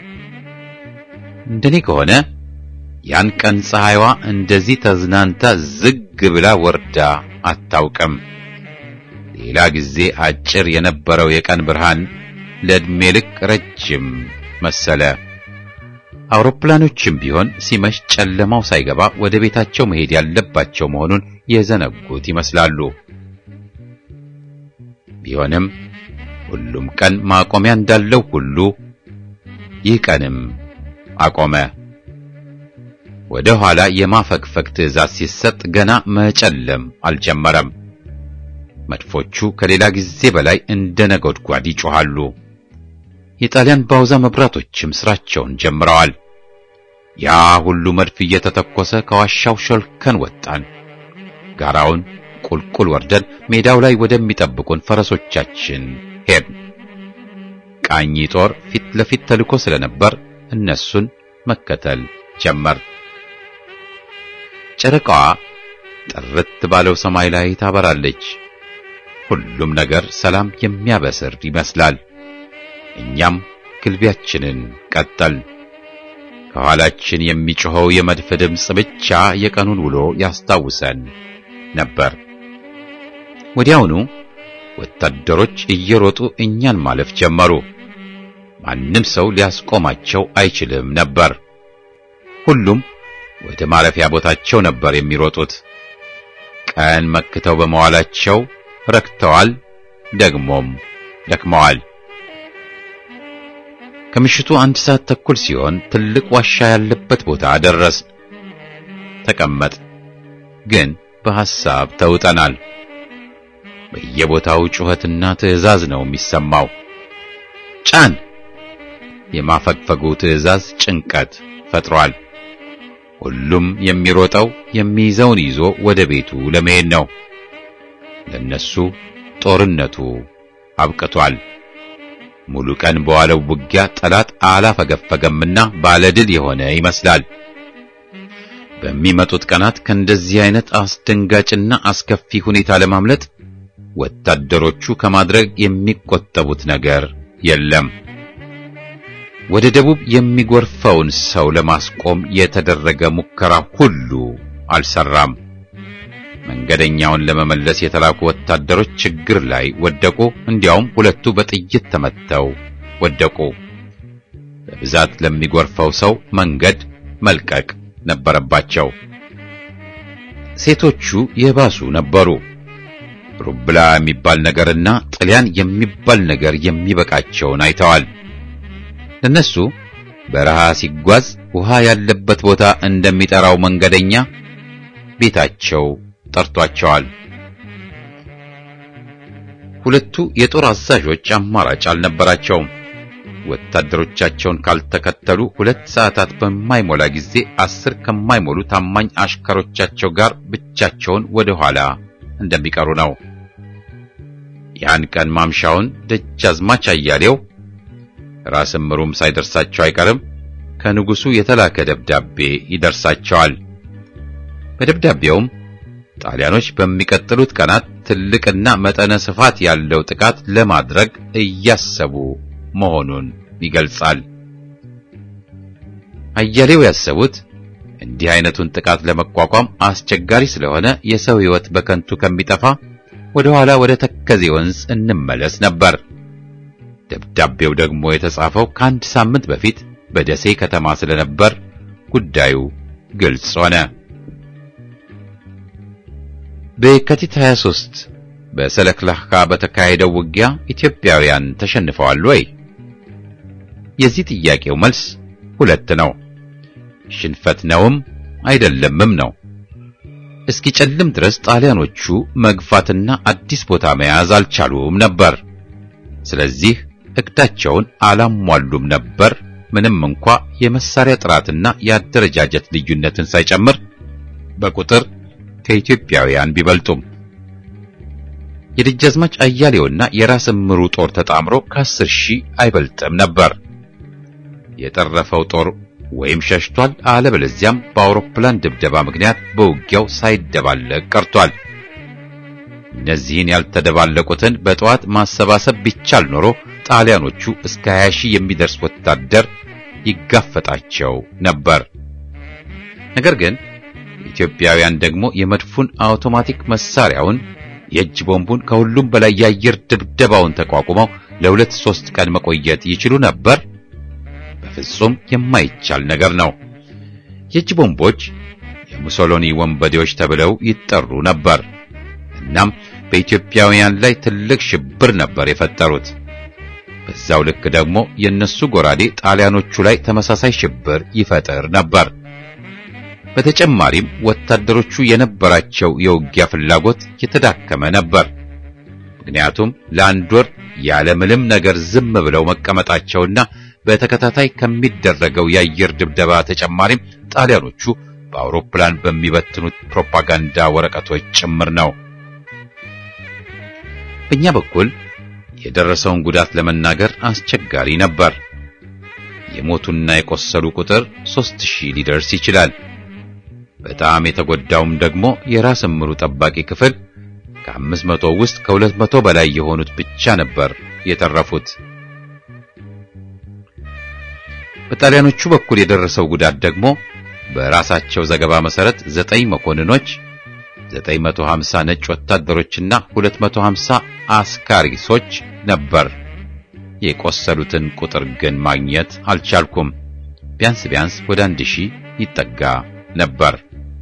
እንደኔ ከሆነ ያን ቀን ፀሐይዋ እንደዚህ ተዝናንታ ዝግ ብላ ወርዳ አታውቅም። ሌላ ጊዜ አጭር የነበረው የቀን ብርሃን ለዕድሜ ልክ ረጅም መሰለ። አውሮፕላኖችም ቢሆን ሲመሽ ጨለማው ሳይገባ ወደ ቤታቸው መሄድ ያለባቸው መሆኑን የዘነጉት ይመስላሉ። ቢሆንም ሁሉም ቀን ማቆሚያ እንዳለው ሁሉ ይህ ቀንም አቆመ። ወደ ኋላ የማፈግፈግ ትዕዛዝ ሲሰጥ ገና መጨለም አልጀመረም። መድፎቹ ከሌላ ጊዜ በላይ እንደ ነጎድጓድ ይጮኻሉ። የጣሊያን ባውዛ መብራቶችም ስራቸውን ጀምረዋል። ያ ሁሉ መድፍ እየተተኮሰ ከዋሻው ሾልከን ወጣን። ጋራውን ቁልቁል ወርደን ሜዳው ላይ ወደሚጠብቁን ፈረሶቻችን ሄድን። ቃኝ ጦር ፊት ለፊት ተልኮ ስለነበር እነሱን መከተል ጀመር። ጨረቃዋ ጥርት ባለው ሰማይ ላይ ታበራለች። ሁሉም ነገር ሰላም የሚያበስር ይመስላል። እኛም ግልቢያችንን ቀጠል። ከኋላችን የሚጮኸው የመድፍ ድምፅ ብቻ የቀኑን ውሎ ያስታውሰን ነበር። ወዲያውኑ ወታደሮች እየሮጡ እኛን ማለፍ ጀመሩ። ማንም ሰው ሊያስቆማቸው አይችልም ነበር። ሁሉም ወደ ማረፊያ ቦታቸው ነበር የሚሮጡት። ቀን መክተው በመዋላቸው ረክተዋል፣ ደግሞም ደክመዋል። ከምሽቱ አንድ ሰዓት ተኩል ሲሆን ትልቅ ዋሻ ያለበት ቦታ ደረስ። ተቀመጥ ግን በሐሳብ ተውጠናል። በየቦታው ጩኸትና ትዕዛዝ ነው የሚሰማው። ጫን! የማፈግፈጉ ትዕዛዝ ጭንቀት ፈጥሯል። ሁሉም የሚሮጠው የሚይዘውን ይዞ ወደ ቤቱ ለመሄድ ነው። ለነሱ ጦርነቱ አብቅቷል። ሙሉ ቀን በዋለው ውጊያ ጠላት አላፈገፈገምና ባለድል የሆነ ይመስላል። በሚመጡት ቀናት ከእንደዚህ አይነት አስደንጋጭና አስከፊ ሁኔታ ለማምለጥ ወታደሮቹ ከማድረግ የሚቆጠቡት ነገር የለም። ወደ ደቡብ የሚጎርፈውን ሰው ለማስቆም የተደረገ ሙከራ ሁሉ አልሰራም። መንገደኛውን ለመመለስ የተላኩ ወታደሮች ችግር ላይ ወደቁ። እንዲያውም ሁለቱ በጥይት ተመተው ወደቁ። በብዛት ለሚጎርፈው ሰው መንገድ መልቀቅ ነበረባቸው። ሴቶቹ የባሱ ነበሩ። ሩብላ የሚባል ነገርና ጥልያን የሚባል ነገር የሚበቃቸውን አይተዋል። ለነሱ በረሃ ሲጓዝ ውሃ ያለበት ቦታ እንደሚጠራው መንገደኛ ቤታቸው ጠርቷቸዋል። ሁለቱ የጦር አዛዦች አማራጭ አልነበራቸውም። ወታደሮቻቸውን ካልተከተሉ ሁለት ሰዓታት በማይሞላ ጊዜ አስር ከማይሞሉ ታማኝ አሽከሮቻቸው ጋር ብቻቸውን ወደ ኋላ እንደሚቀሩ ነው። ያን ቀን ማምሻውን ደጃዝማች አያሌው ራስ ምሩም ሳይደርሳቸው አይቀርም ከንጉሱ የተላከ ደብዳቤ ይደርሳቸዋል። በደብዳቤውም ጣሊያኖች በሚቀጥሉት ቀናት ትልቅና መጠነ ስፋት ያለው ጥቃት ለማድረግ እያሰቡ መሆኑን ይገልጻል። አያሌው ያሰቡት እንዲህ አይነቱን ጥቃት ለመቋቋም አስቸጋሪ ስለሆነ የሰው ሕይወት በከንቱ ከሚጠፋ ወደ ኋላ ወደ ተከዜ ወንዝ እንመለስ ነበር። ደብዳቤው ደግሞ የተጻፈው ከአንድ ሳምንት በፊት በደሴ ከተማ ስለነበር ጉዳዩ ግልጽ ሆነ። በየካቲት 23 በሰለክላካ በተካሄደው ውጊያ ኢትዮጵያውያን ተሸንፈዋል ወይ? የዚህ ጥያቄው መልስ ሁለት ነው። ሽንፈት ነውም አይደለምም ነው። እስኪጨልም ድረስ ጣሊያኖቹ መግፋትና አዲስ ቦታ መያዝ አልቻሉም ነበር። ስለዚህ እቅዳቸውን አላሟሉም ነበር። ምንም እንኳ የመሳሪያ ጥራትና የአደረጃጀት ልዩነትን ሳይጨምር በቁጥር ከኢትዮጵያውያን ቢበልጡም የደጃዝማች አያሌውና የራስ እምሩ ጦር ተጣምሮ ከአስር ሺህ አይበልጥም ነበር። የተረፈው ጦር ወይም ሸሽቷል፣ አለበለዚያም በአውሮፕላን ድብደባ ምክንያት በውጊያው ሳይደባለቅ ቀርቷል። እነዚህን ያልተደባለቁትን በጠዋት ማሰባሰብ ቢቻል ኖሮ ጣሊያኖቹ እስከ 20 ሺህ የሚደርስ ወታደር ይጋፈጣቸው ነበር። ነገር ግን ኢትዮጵያውያን ደግሞ የመድፉን አውቶማቲክ መሳሪያውን የእጅ ቦምቡን ከሁሉም በላይ የአየር ድብደባውን ተቋቁመው ለሁለት ሶስት ቀን መቆየት ይችሉ ነበር። በፍጹም የማይቻል ነገር ነው። የእጅ ቦምቦች የሙሶሎኒ ወንበዴዎች ተብለው ይጠሩ ነበር። እናም በኢትዮጵያውያን ላይ ትልቅ ሽብር ነበር የፈጠሩት። በዛው ልክ ደግሞ የነሱ ጎራዴ ጣሊያኖቹ ላይ ተመሳሳይ ሽብር ይፈጥር ነበር። በተጨማሪም ወታደሮቹ የነበራቸው የውጊያ ፍላጎት የተዳከመ ነበር። ምክንያቱም ለአንድ ወር ያለምንም ነገር ዝም ብለው መቀመጣቸውና በተከታታይ ከሚደረገው የአየር ድብደባ ተጨማሪም ጣሊያኖቹ በአውሮፕላን በሚበትኑት ፕሮፓጋንዳ ወረቀቶች ጭምር ነው። በእኛ በኩል የደረሰውን ጉዳት ለመናገር አስቸጋሪ ነበር። የሞቱና የቆሰሉ ቁጥር ሦስት ሺህ ሊደርስ ይችላል። በጣም የተጎዳውም ደግሞ የራስ እምሩ ጠባቂ ክፍል ከአምስት መቶ ውስጥ ከሁለት መቶ በላይ የሆኑት ብቻ ነበር የተረፉት። በጣሊያኖቹ በኩል የደረሰው ጉዳት ደግሞ በራሳቸው ዘገባ መሰረት ዘጠኝ መኮንኖች፣ 950 ነጭ ወታደሮችና 250 አስካሪሶች ነበር። የቆሰሉትን ቁጥር ግን ማግኘት አልቻልኩም። ቢያንስ ቢያንስ ወደ አንድ ሺህ ይጠጋ ነበር።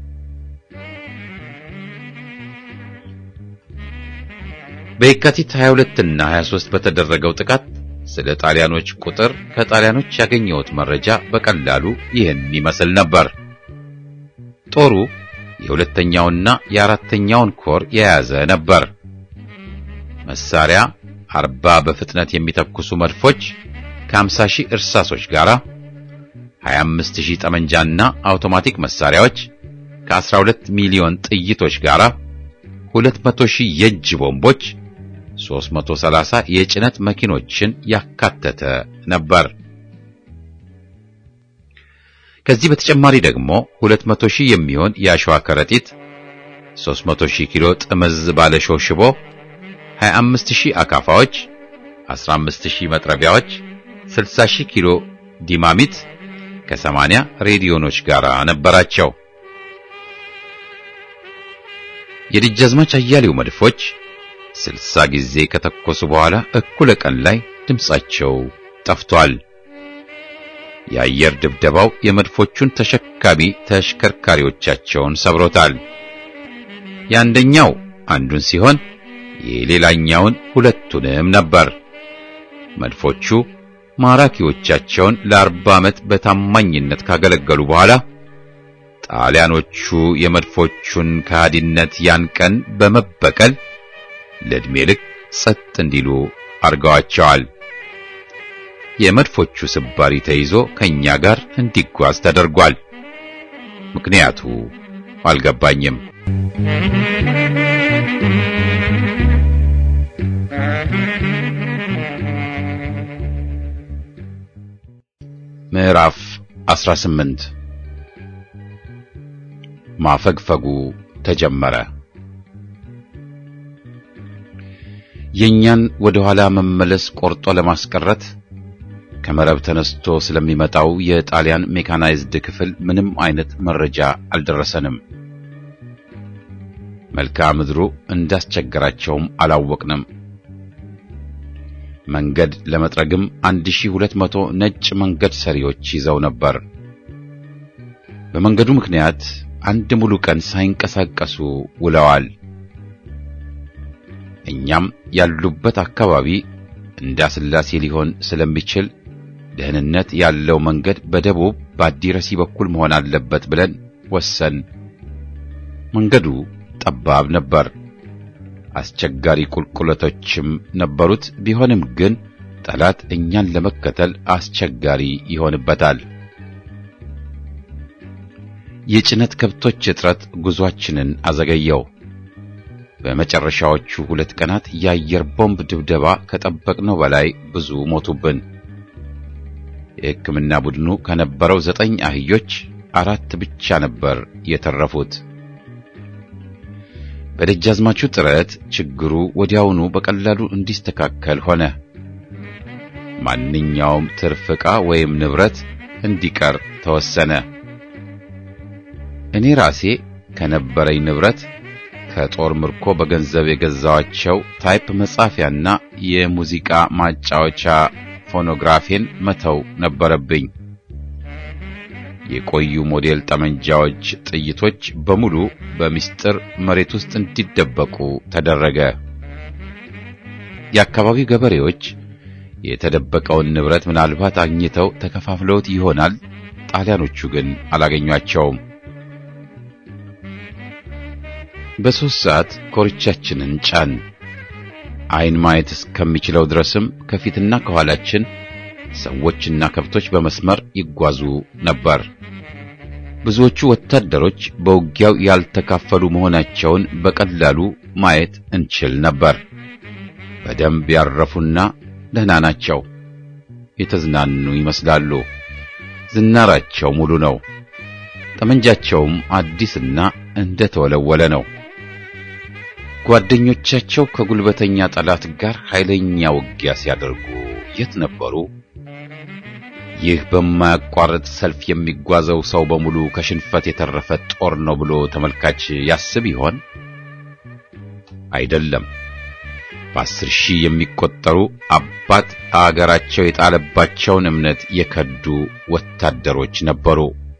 በየካቲት 22 እና 23 በተደረገው ጥቃት ስለ ጣሊያኖች ቁጥር ከጣሊያኖች ያገኘሁት መረጃ በቀላሉ ይህን ይመስል ነበር። ጦሩ የሁለተኛውና የአራተኛውን ኮር የያዘ ነበር። መሳሪያ አርባ በፍጥነት የሚተኩሱ መድፎች ከ50 ሺህ እርሳሶች ጋር 25 ሺህ ጠመንጃና አውቶማቲክ መሳሪያዎች ከ12 ሚሊዮን ጥይቶች ጋር 200 ሺህ የእጅ ቦምቦች 330 የጭነት መኪኖችን ያካተተ ነበር። ከዚህ በተጨማሪ ደግሞ 200 ሺህ የሚሆን የአሸዋ ከረጢት፣ 300 ሺህ ኪሎ ጥምዝ ባለሾህ ሽቦ፣ 25 ሺህ አካፋዎች፣ 15 ሺህ መጥረቢያዎች፣ 60 ሺህ ኪሎ ዲማሚት ከ80 ሬዲዮኖች ጋር ነበራቸው። የደጃዝማች አያሌው መድፎች ስልሳ ጊዜ ከተኮሱ በኋላ እኩለ ቀን ላይ ድምጻቸው ጠፍቷል። የአየር ድብደባው የመድፎቹን ተሸካሚ ተሽከርካሪዎቻቸውን ሰብሮታል። የአንደኛው አንዱን ሲሆን የሌላኛውን ሁለቱንም ነበር። መድፎቹ ማራኪዎቻቸውን ለአርባ ዓመት በታማኝነት ካገለገሉ በኋላ ጣሊያኖቹ የመድፎቹን ከሃዲነት ያን ቀን በመበቀል ለዕድሜ ልክ ጸጥ እንዲሉ አርገዋቸዋል። የመድፎቹ ስባሪ ተይዞ ከኛ ጋር እንዲጓዝ ተደርጓል። ምክንያቱ አልገባኝም። ምዕራፍ 18 ማፈግፈጉ ተጀመረ። የኛን ወደ ኋላ መመለስ ቆርጦ ለማስቀረት ከመረብ ተነስቶ ስለሚመጣው የጣሊያን ሜካናይዝድ ክፍል ምንም አይነት መረጃ አልደረሰንም። መልክዓ ምድሩ እንዳስቸገራቸውም አላወቅንም። መንገድ ለመጥረግም 1200 ነጭ መንገድ ሰሪዎች ይዘው ነበር። በመንገዱ ምክንያት አንድ ሙሉ ቀን ሳይንቀሳቀሱ ውለዋል። እኛም ያሉበት አካባቢ እንዳስላሴ ሊሆን ስለሚችል ደህንነት ያለው መንገድ በደቡብ በአዲረሲ በኩል መሆን አለበት ብለን ወሰን። መንገዱ ጠባብ ነበር። አስቸጋሪ ቁልቁለቶችም ነበሩት። ቢሆንም ግን ጠላት እኛን ለመከተል አስቸጋሪ ይሆንበታል። የጭነት ከብቶች እጥረት ጉዟችንን አዘገየው። በመጨረሻዎቹ ሁለት ቀናት የአየር ቦምብ ድብደባ ከጠበቅነው በላይ ብዙ ሞቱብን። የሕክምና ቡድኑ ከነበረው ዘጠኝ አህዮች አራት ብቻ ነበር የተረፉት። በደጃዝማቹ ጥረት ችግሩ ወዲያውኑ በቀላሉ እንዲስተካከል ሆነ። ማንኛውም ትርፍ ዕቃ ወይም ንብረት እንዲቀር ተወሰነ። እኔ ራሴ ከነበረኝ ንብረት ከጦር ምርኮ በገንዘብ የገዛዋቸው ታይፕ መጻፊያና የሙዚቃ ማጫወቻ ፎኖግራፌን መተው ነበረብኝ። የቆዩ ሞዴል ጠመንጃዎች ጥይቶች በሙሉ በምስጢር መሬት ውስጥ እንዲደበቁ ተደረገ። የአካባቢው ገበሬዎች የተደበቀውን ንብረት ምናልባት አግኝተው ተከፋፍለውት ይሆናል። ጣሊያኖቹ ግን አላገኟቸውም። በሦስት ሰዓት ኮርቻችንን ጫን። ዓይን ማየት እስከሚችለው ድረስም ከፊትና ከኋላችን ሰዎችና ከብቶች በመስመር ይጓዙ ነበር። ብዙዎቹ ወታደሮች በውጊያው ያልተካፈሉ መሆናቸውን በቀላሉ ማየት እንችል ነበር። በደንብ ያረፉና ደህና ናቸው። የተዝናኑ ይመስላሉ። ዝናራቸው ሙሉ ነው። ጠመንጃቸውም አዲስና እንደተወለወለ ነው። ጓደኞቻቸው ከጉልበተኛ ጠላት ጋር ኃይለኛ ውጊያ ሲያደርጉ የት ነበሩ? ይህ በማያቋርጥ ሰልፍ የሚጓዘው ሰው በሙሉ ከሽንፈት የተረፈ ጦር ነው ብሎ ተመልካች ያስብ ይሆን? አይደለም። በአስር ሺህ የሚቆጠሩ አባት አገራቸው የጣለባቸውን እምነት የከዱ ወታደሮች ነበሩ።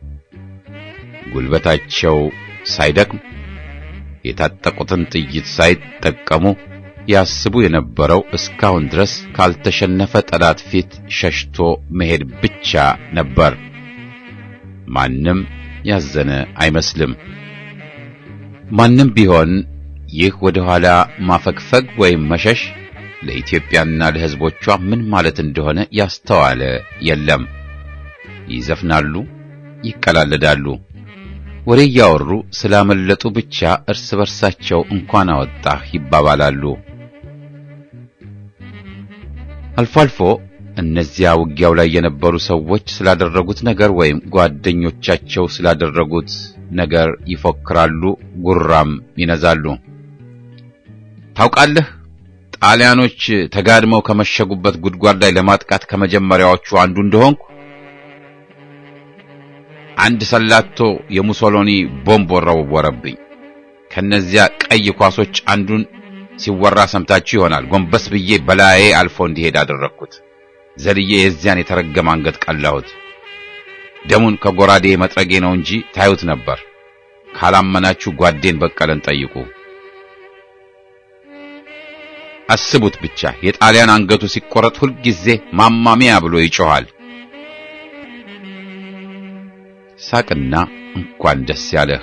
ጉልበታቸው ሳይደክም የታጠቁትን ጥይት ሳይጠቀሙ ያስቡ የነበረው እስካሁን ድረስ ካልተሸነፈ ጠላት ፊት ሸሽቶ መሄድ ብቻ ነበር። ማንም ያዘነ አይመስልም። ማንም ቢሆን ይህ ወደ ኋላ ማፈግፈግ ወይም መሸሽ ለኢትዮጵያና ለሕዝቦቿ ምን ማለት እንደሆነ ያስተዋለ የለም። ይዘፍናሉ፣ ይቀላለዳሉ፣ ወሬ እያወሩ ስላመለጡ ብቻ እርስ በርሳቸው እንኳን አወጣህ ይባባላሉ። አልፎ አልፎ እነዚያ ውጊያው ላይ የነበሩ ሰዎች ስላደረጉት ነገር ወይም ጓደኞቻቸው ስላደረጉት ነገር ይፎክራሉ፣ ጉራም ይነዛሉ። ታውቃለህ፣ ጣሊያኖች ተጋድመው ከመሸጉበት ጉድጓድ ላይ ለማጥቃት ከመጀመሪያዎቹ አንዱ እንደሆንኩ አንድ ሰላቶ የሙሶሎኒ ቦምብ ወረወረብኝ። ከነዚያ ቀይ ኳሶች አንዱን ሲወራ ሰምታችሁ ይሆናል። ጎንበስ ብዬ በላዬ አልፎ እንዲሄድ አደረግኩት። ዘልዬ የዚያን የተረገመ አንገት ቀላሁት። ደሙን ከጎራዴ መጥረጌ ነው እንጂ ታዩት ነበር። ካላመናችሁ ጓዴን በቀለን ጠይቁ። አስቡት ብቻ የጣሊያን አንገቱ ሲቆረጥ ሁልጊዜ ማማሚያ ብሎ ይጮኻል። ሳቅና እንኳን ደስ ያለህ።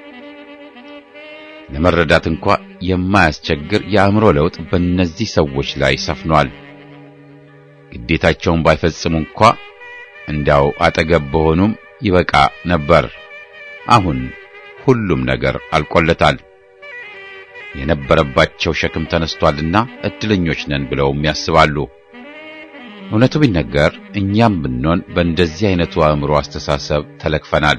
ለመረዳት እንኳ የማያስቸግር የአእምሮ ለውጥ በእነዚህ ሰዎች ላይ ሰፍኗል። ግዴታቸውን ባይፈጽሙ እንኳ እንዳው አጠገብ በሆኑም ይበቃ ነበር። አሁን ሁሉም ነገር አልቆለታል። የነበረባቸው ሸክም ተነስቷልና እድለኞች ነን ብለውም ያስባሉ። እውነቱ ቢነገር እኛም ብንሆን በእንደዚህ አይነቱ አእምሮ አስተሳሰብ ተለክፈናል።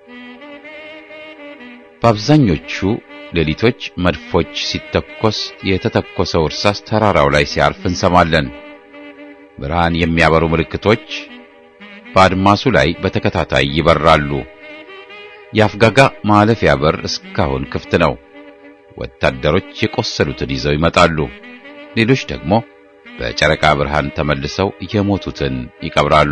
በአብዛኞቹ ሌሊቶች መድፎች ሲተኮስ የተተኮሰው እርሳስ ተራራው ላይ ሲያርፍ እንሰማለን። ብርሃን የሚያበሩ ምልክቶች በአድማሱ ላይ በተከታታይ ይበራሉ። የአፍጋጋ ማለፊያ በር እስካሁን ክፍት ነው። ወታደሮች የቆሰሉትን ይዘው ይመጣሉ። ሌሎች ደግሞ በጨረቃ ብርሃን ተመልሰው የሞቱትን ይቀብራሉ።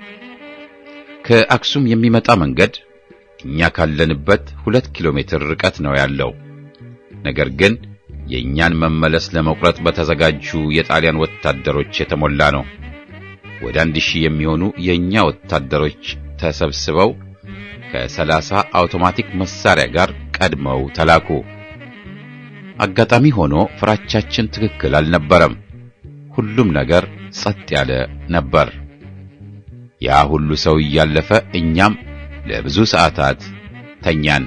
ከአክሱም የሚመጣ መንገድ እኛ ካለንበት ሁለት ኪሎ ሜትር ርቀት ነው ያለው። ነገር ግን የእኛን መመለስ ለመቁረጥ በተዘጋጁ የጣሊያን ወታደሮች የተሞላ ነው። ወደ አንድ ሺህ የሚሆኑ የእኛ ወታደሮች ተሰብስበው ከሰላሳ አውቶማቲክ መሳሪያ ጋር ቀድመው ተላኩ። አጋጣሚ ሆኖ ፍራቻችን ትክክል አልነበረም። ሁሉም ነገር ጸጥ ያለ ነበር። ያ ሁሉ ሰው እያለፈ እኛም ለብዙ ሰዓታት ተኛን።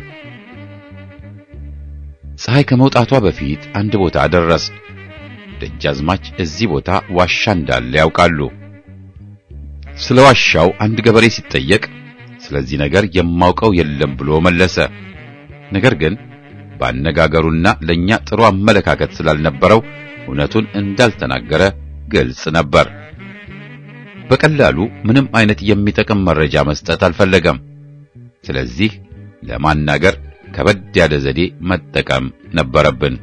ፀሐይ ከመውጣቷ በፊት አንድ ቦታ ደረስን። ደጃዝማች እዚህ ቦታ ዋሻ እንዳለ ያውቃሉ። ስለ ዋሻው አንድ ገበሬ ሲጠየቅ ስለዚህ ነገር የማውቀው የለም ብሎ መለሰ። ነገር ግን ባነጋገሩና ለኛ ጥሩ አመለካከት ስላልነበረው እውነቱን እንዳልተናገረ ግልጽ ነበር። በቀላሉ ምንም አይነት የሚጠቅም መረጃ መስጠት አልፈለገም። ስለዚህ ለማናገር ከበድ ያለ ዘዴ መጠቀም ነበረብን።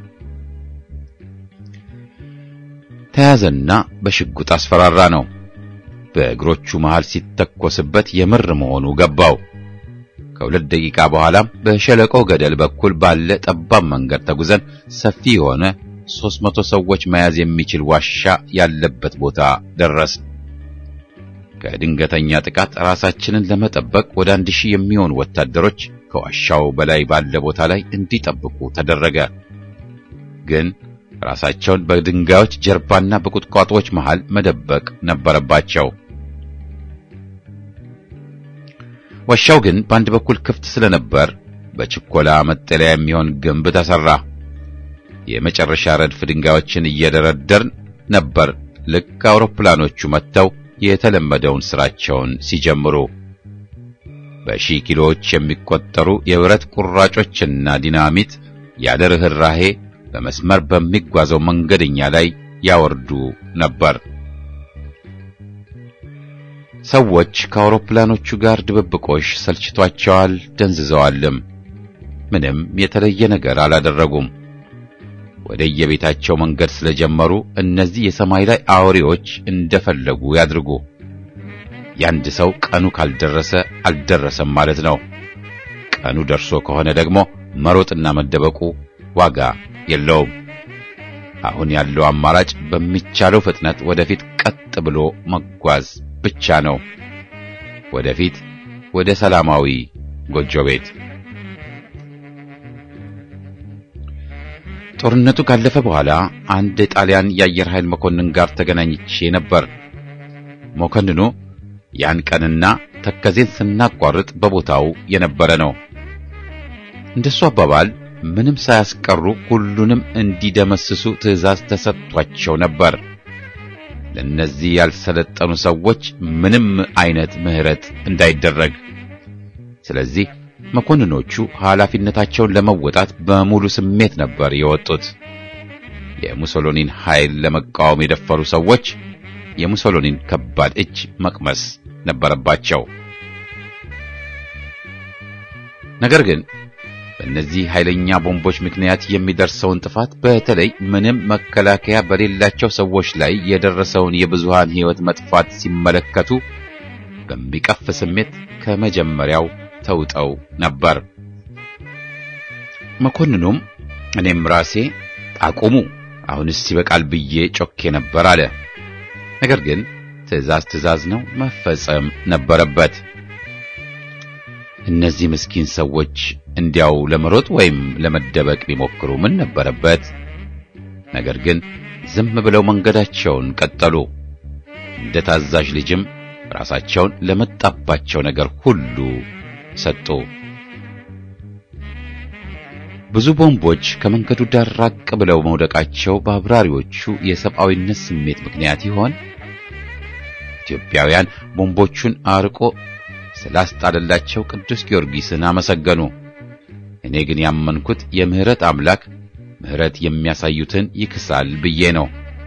ተያዘና በሽጉጥ አስፈራራ ነው። በእግሮቹ መሃል ሲተኮስበት የምር መሆኑ ገባው። ከሁለት ደቂቃ በኋላም በሸለቆ ገደል በኩል ባለ ጠባብ መንገድ ተጉዘን ሰፊ የሆነ ሦስት መቶ ሰዎች መያዝ የሚችል ዋሻ ያለበት ቦታ ደረስን። ከድንገተኛ ጥቃት ራሳችንን ለመጠበቅ ወደ አንድ ሺህ የሚሆኑ ወታደሮች ከዋሻው በላይ ባለ ቦታ ላይ እንዲጠብቁ ተደረገ። ግን ራሳቸውን በድንጋዮች ጀርባና በቁጥቋጦዎች መሃል መደበቅ ነበረባቸው። ዋሻው ግን በአንድ በኩል ክፍት ስለነበር በችኮላ መጠለያ የሚሆን ግንብ ተሰራ። የመጨረሻ ረድፍ ድንጋዮችን እየደረደርን ነበር ልክ አውሮፕላኖቹ መጥተው የተለመደውን ስራቸውን ሲጀምሩ። በሺህ ኪሎዎች የሚቆጠሩ የብረት ቁራጮችና ዲናሚት ያለ ርኅራሄ በመስመር በሚጓዘው መንገደኛ ላይ ያወርዱ ነበር። ሰዎች ከአውሮፕላኖቹ ጋር ድብብቆሽ ሰልችቷቸዋል፣ ደንዝዘዋልም። ምንም የተለየ ነገር አላደረጉም። ወደ የቤታቸው መንገድ ስለጀመሩ እነዚህ የሰማይ ላይ አውሬዎች እንደፈለጉ ያድርጉ። ያንድ ሰው ቀኑ ካልደረሰ አልደረሰም ማለት ነው። ቀኑ ደርሶ ከሆነ ደግሞ መሮጥና መደበቁ ዋጋ የለውም። አሁን ያለው አማራጭ በሚቻለው ፍጥነት ወደፊት ቀጥ ብሎ መጓዝ ብቻ ነው። ወደፊት ወደ ሰላማዊ ጎጆ ቤት። ጦርነቱ ካለፈ በኋላ አንድ የጣሊያን የአየር ኃይል መኮንን ጋር ተገናኝቼ ነበር። መኮንኑ ያን ቀንና ተከዜን ስናቋርጥ በቦታው የነበረ ነው። እንደሱ አባባል ምንም ሳያስቀሩ ሁሉንም እንዲደመስሱ ትዕዛዝ ተሰጥቷቸው ነበር። ለእነዚህ ያልሰለጠኑ ሰዎች ምንም አይነት ምሕረት እንዳይደረግ። ስለዚህ መኮንኖቹ ኃላፊነታቸውን ለመወጣት በሙሉ ስሜት ነበር የወጡት። የሙሶሎኒን ኃይል ለመቃወም የደፈሩ ሰዎች የሙሶሎኒን ከባድ እጅ መቅመስ ነበረባቸው። ነገር ግን በእነዚህ ኃይለኛ ቦምቦች ምክንያት የሚደርሰውን ጥፋት በተለይ ምንም መከላከያ በሌላቸው ሰዎች ላይ የደረሰውን የብዙሃን ሕይወት መጥፋት ሲመለከቱ በሚቀፍ ስሜት ከመጀመሪያው ተውጠው ነበር። መኮንኑም እኔም ራሴ አቁሙ፣ አሁንስ ይበቃል ብዬ ጮኬ ነበር አለ። ነገር ግን ትዕዛዝ ትዕዛዝ ነው፣ መፈጸም ነበረበት። እነዚህ ምስኪን ሰዎች እንዲያው ለመሮጥ ወይም ለመደበቅ ቢሞክሩ ምን ነበረበት? ነገር ግን ዝም ብለው መንገዳቸውን ቀጠሉ። እንደ ታዛዥ ልጅም ራሳቸውን ለመጣባቸው ነገር ሁሉ ሰጡ። ብዙ ቦምቦች ከመንገዱ ዳር ራቅ ብለው መውደቃቸው በአብራሪዎቹ የሰብአዊነት ስሜት ምክንያት ይሆን? ኢትዮጵያውያን ቦምቦቹን አርቆ ስላስጣለላቸው ቅዱስ ጊዮርጊስን አመሰገኑ። እኔ ግን ያመንኩት የምህረት አምላክ ምህረት የሚያሳዩትን ይክሳል ብዬ ነው።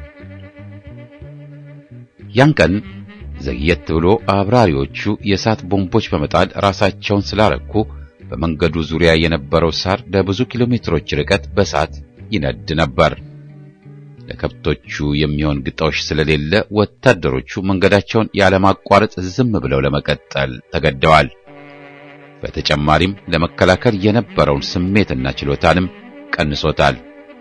ያን ቀን ዘግየት ብሎ አብራሪዎቹ የእሳት ቦምቦች በመጣል ራሳቸውን ስላረኩ በመንገዱ ዙሪያ የነበረው ሳር ለብዙ ኪሎ ሜትሮች ርቀት በእሳት ይነድ ነበር። ለከብቶቹ የሚሆን ግጦሽ ስለሌለ ወታደሮቹ መንገዳቸውን ያለማቋረጥ ዝም ብለው ለመቀጠል ተገደዋል። በተጨማሪም ለመከላከል የነበረውን ስሜትና ችሎታንም ቀንሶታል።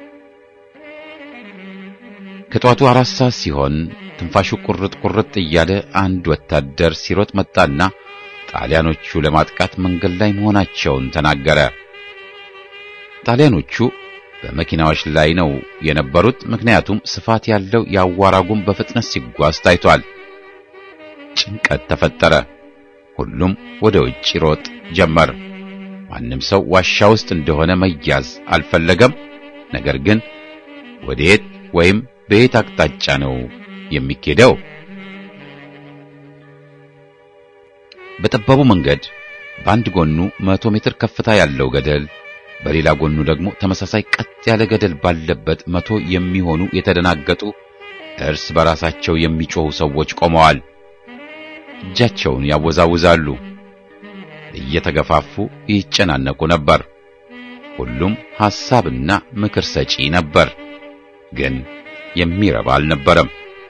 ከጧቱ አራት ሰዓት ሲሆን ትንፋሹ ቁርጥ ቁርጥ እያለ አንድ ወታደር ሲሮጥ መጣና ጣሊያኖቹ ለማጥቃት መንገድ ላይ መሆናቸውን ተናገረ። ጣሊያኖቹ በመኪናዎች ላይ ነው የነበሩት። ምክንያቱም ስፋት ያለው የአዋራ ጉም በፍጥነት ሲጓዝ ታይቷል። ጭንቀት ተፈጠረ። ሁሉም ወደ ውጭ ሮጥ ጀመር። ማንም ሰው ዋሻ ውስጥ እንደሆነ መያዝ አልፈለገም። ነገር ግን ወዴት ወይም በየት አቅጣጫ ነው የሚኬደው? በጠባቡ መንገድ በአንድ ጎኑ መቶ ሜትር ከፍታ ያለው ገደል በሌላ ጎኑ ደግሞ ተመሳሳይ ቀጥ ያለ ገደል ባለበት መቶ የሚሆኑ የተደናገጡ እርስ በራሳቸው የሚጮኹ ሰዎች ቆመዋል። እጃቸውን ያወዛውዛሉ። እየተገፋፉ ይጨናነቁ ነበር። ሁሉም ሐሳብና ምክር ሰጪ ነበር፣ ግን የሚረባ አልነበረም።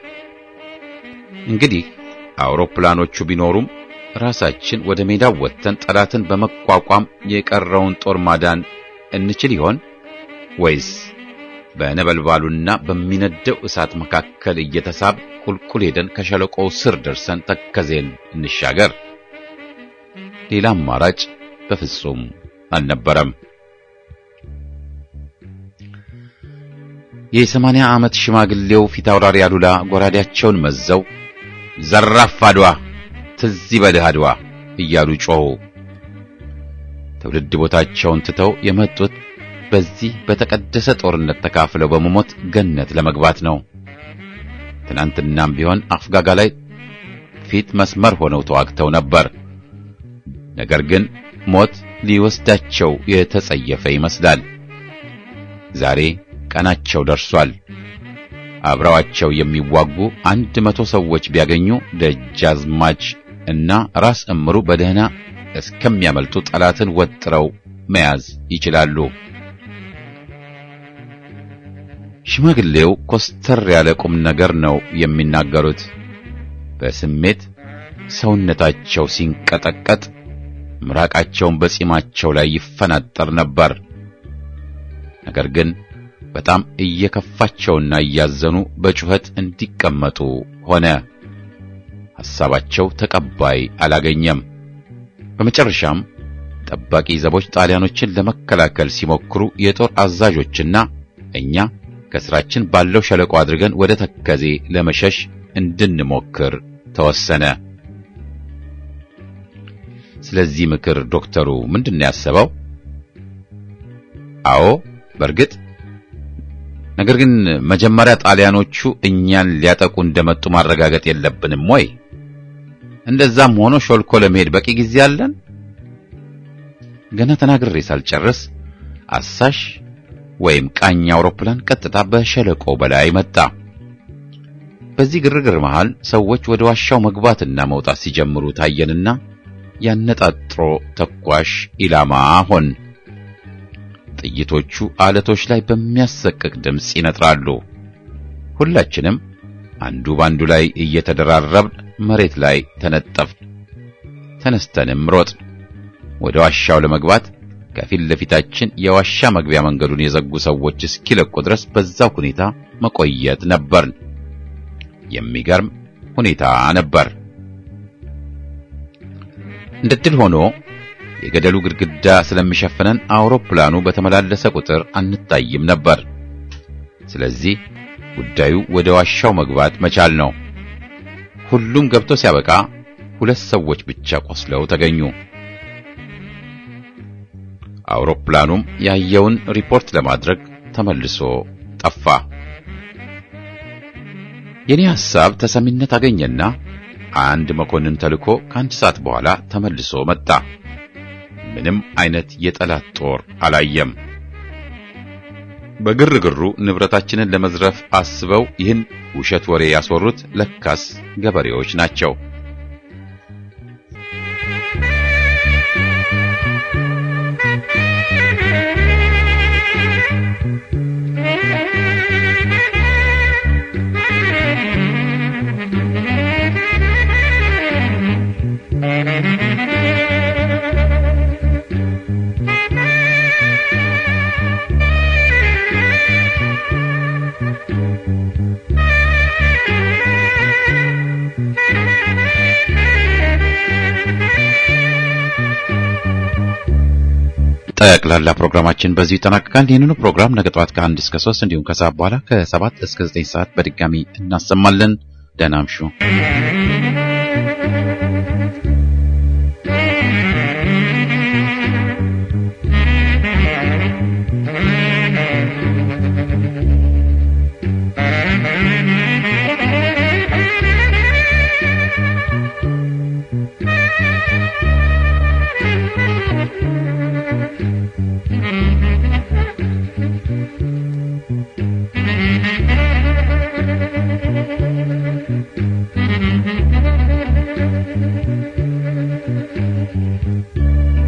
እንግዲህ አውሮፕላኖቹ ቢኖሩም ራሳችን ወደ ሜዳው ወጥተን ጠላትን በመቋቋም የቀረውን ጦር ማዳን እንችል ይሆን ወይስ በነበልባሉና በሚነደው እሳት መካከል እየተሳብ ቁልቁል ሄደን ከሸለቆው ስር ደርሰን ተከዜን እንሻገር? ሌላ አማራጭ በፍጹም አልነበረም። የሰማንያ ዓመት ሽማግሌው ፊት አውራሪ አሉላ ጎራዴያቸውን መዘው ዘራፍ አድዋ ትዝ ይበልህ አድዋ እያሉ ጮኹ። ትውልድ ቦታቸውን ትተው የመጡት በዚህ በተቀደሰ ጦርነት ተካፍለው በመሞት ገነት ለመግባት ነው። ትናንትናም ቢሆን አፍጋጋ ላይ ፊት መስመር ሆነው ተዋግተው ነበር። ነገር ግን ሞት ሊወስዳቸው የተጸየፈ ይመስላል። ዛሬ ቀናቸው ደርሷል። አብረዋቸው የሚዋጉ አንድ መቶ ሰዎች ቢያገኙ ደጃዝማች እና ራስ እምሩ በደህና እስከሚያመልጡ ጠላትን ወጥረው መያዝ ይችላሉ። ሽማግሌው ኮስተር ያለ ቁም ነገር ነው የሚናገሩት። በስሜት ሰውነታቸው ሲንቀጠቀጥ ምራቃቸውን በጺማቸው ላይ ይፈናጠር ነበር። ነገር ግን በጣም እየከፋቸውና እያዘኑ በጩኸት እንዲቀመጡ ሆነ። ሐሳባቸው ተቀባይ አላገኘም። በመጨረሻም ጠባቂ ዘቦች ጣሊያኖችን ለመከላከል ሲሞክሩ የጦር አዛዦችና እኛ ከስራችን ባለው ሸለቆ አድርገን ወደ ተከዜ ለመሸሽ እንድንሞክር ተወሰነ። ስለዚህ ምክር ዶክተሩ ምንድን ነው ያሰበው? አዎ በእርግጥ ነገር ግን መጀመሪያ ጣሊያኖቹ እኛን ሊያጠቁ እንደመጡ ማረጋገጥ የለብንም ወይ? እንደዛም ሆኖ ሾልኮ ለመሄድ በቂ ጊዜ አለን። ገና ተናግሬ ሳልጨርስ አሳሽ ወይም ቃኝ አውሮፕላን ቀጥታ በሸለቆ በላይ መጣ። በዚህ ግርግር መሃል ሰዎች ወደ ዋሻው መግባትና መውጣት ሲጀምሩ ታየንና ያነጣጥሮ ተኳሽ ኢላማ ሆን። ጥይቶቹ አለቶች ላይ በሚያሰቅቅ ድምፅ ይነጥራሉ። ሁላችንም አንዱ ባንዱ ላይ እየተደራረብን መሬት ላይ ተነጠፍን። ተነስተንም ሮጥን። ወደ ዋሻው ለመግባት ከፊት ለፊታችን የዋሻ መግቢያ መንገዱን የዘጉ ሰዎች እስኪለቁ ድረስ በዛው ሁኔታ መቆየት ነበርን። የሚገርም ሁኔታ ነበር። እንደ ድል ሆኖ የገደሉ ግድግዳ ስለሚሸፍነን አውሮፕላኑ በተመላለሰ ቁጥር አንታይም ነበር። ስለዚህ ጉዳዩ ወደ ዋሻው መግባት መቻል ነው። ሁሉም ገብቶ ሲያበቃ ሁለት ሰዎች ብቻ ቆስለው ተገኙ። አውሮፕላኑም ያየውን ሪፖርት ለማድረግ ተመልሶ ጠፋ። የኔ ሐሳብ ተሰሚነት አገኘና አንድ መኮንን ተልኮ ከአንድ ሰዓት በኋላ ተመልሶ መጣ። ምንም አይነት የጠላት ጦር አላየም። በግርግሩ ንብረታችንን ለመዝረፍ አስበው ይህን ውሸት ወሬ ያስወሩት ለካስ ገበሬዎች ናቸው። ጠቅላላ ፕሮግራማችን በዚሁ ይጠናቀቃል። ይህንኑ ፕሮግራም ነገ ጠዋት ከአንድ እስከ ሶስት እንዲሁም ከሰዓት በኋላ ከሰባት እስከ ዘጠኝ ሰዓት በድጋሚ እናሰማለን። ደህና እምሹ። Thank you.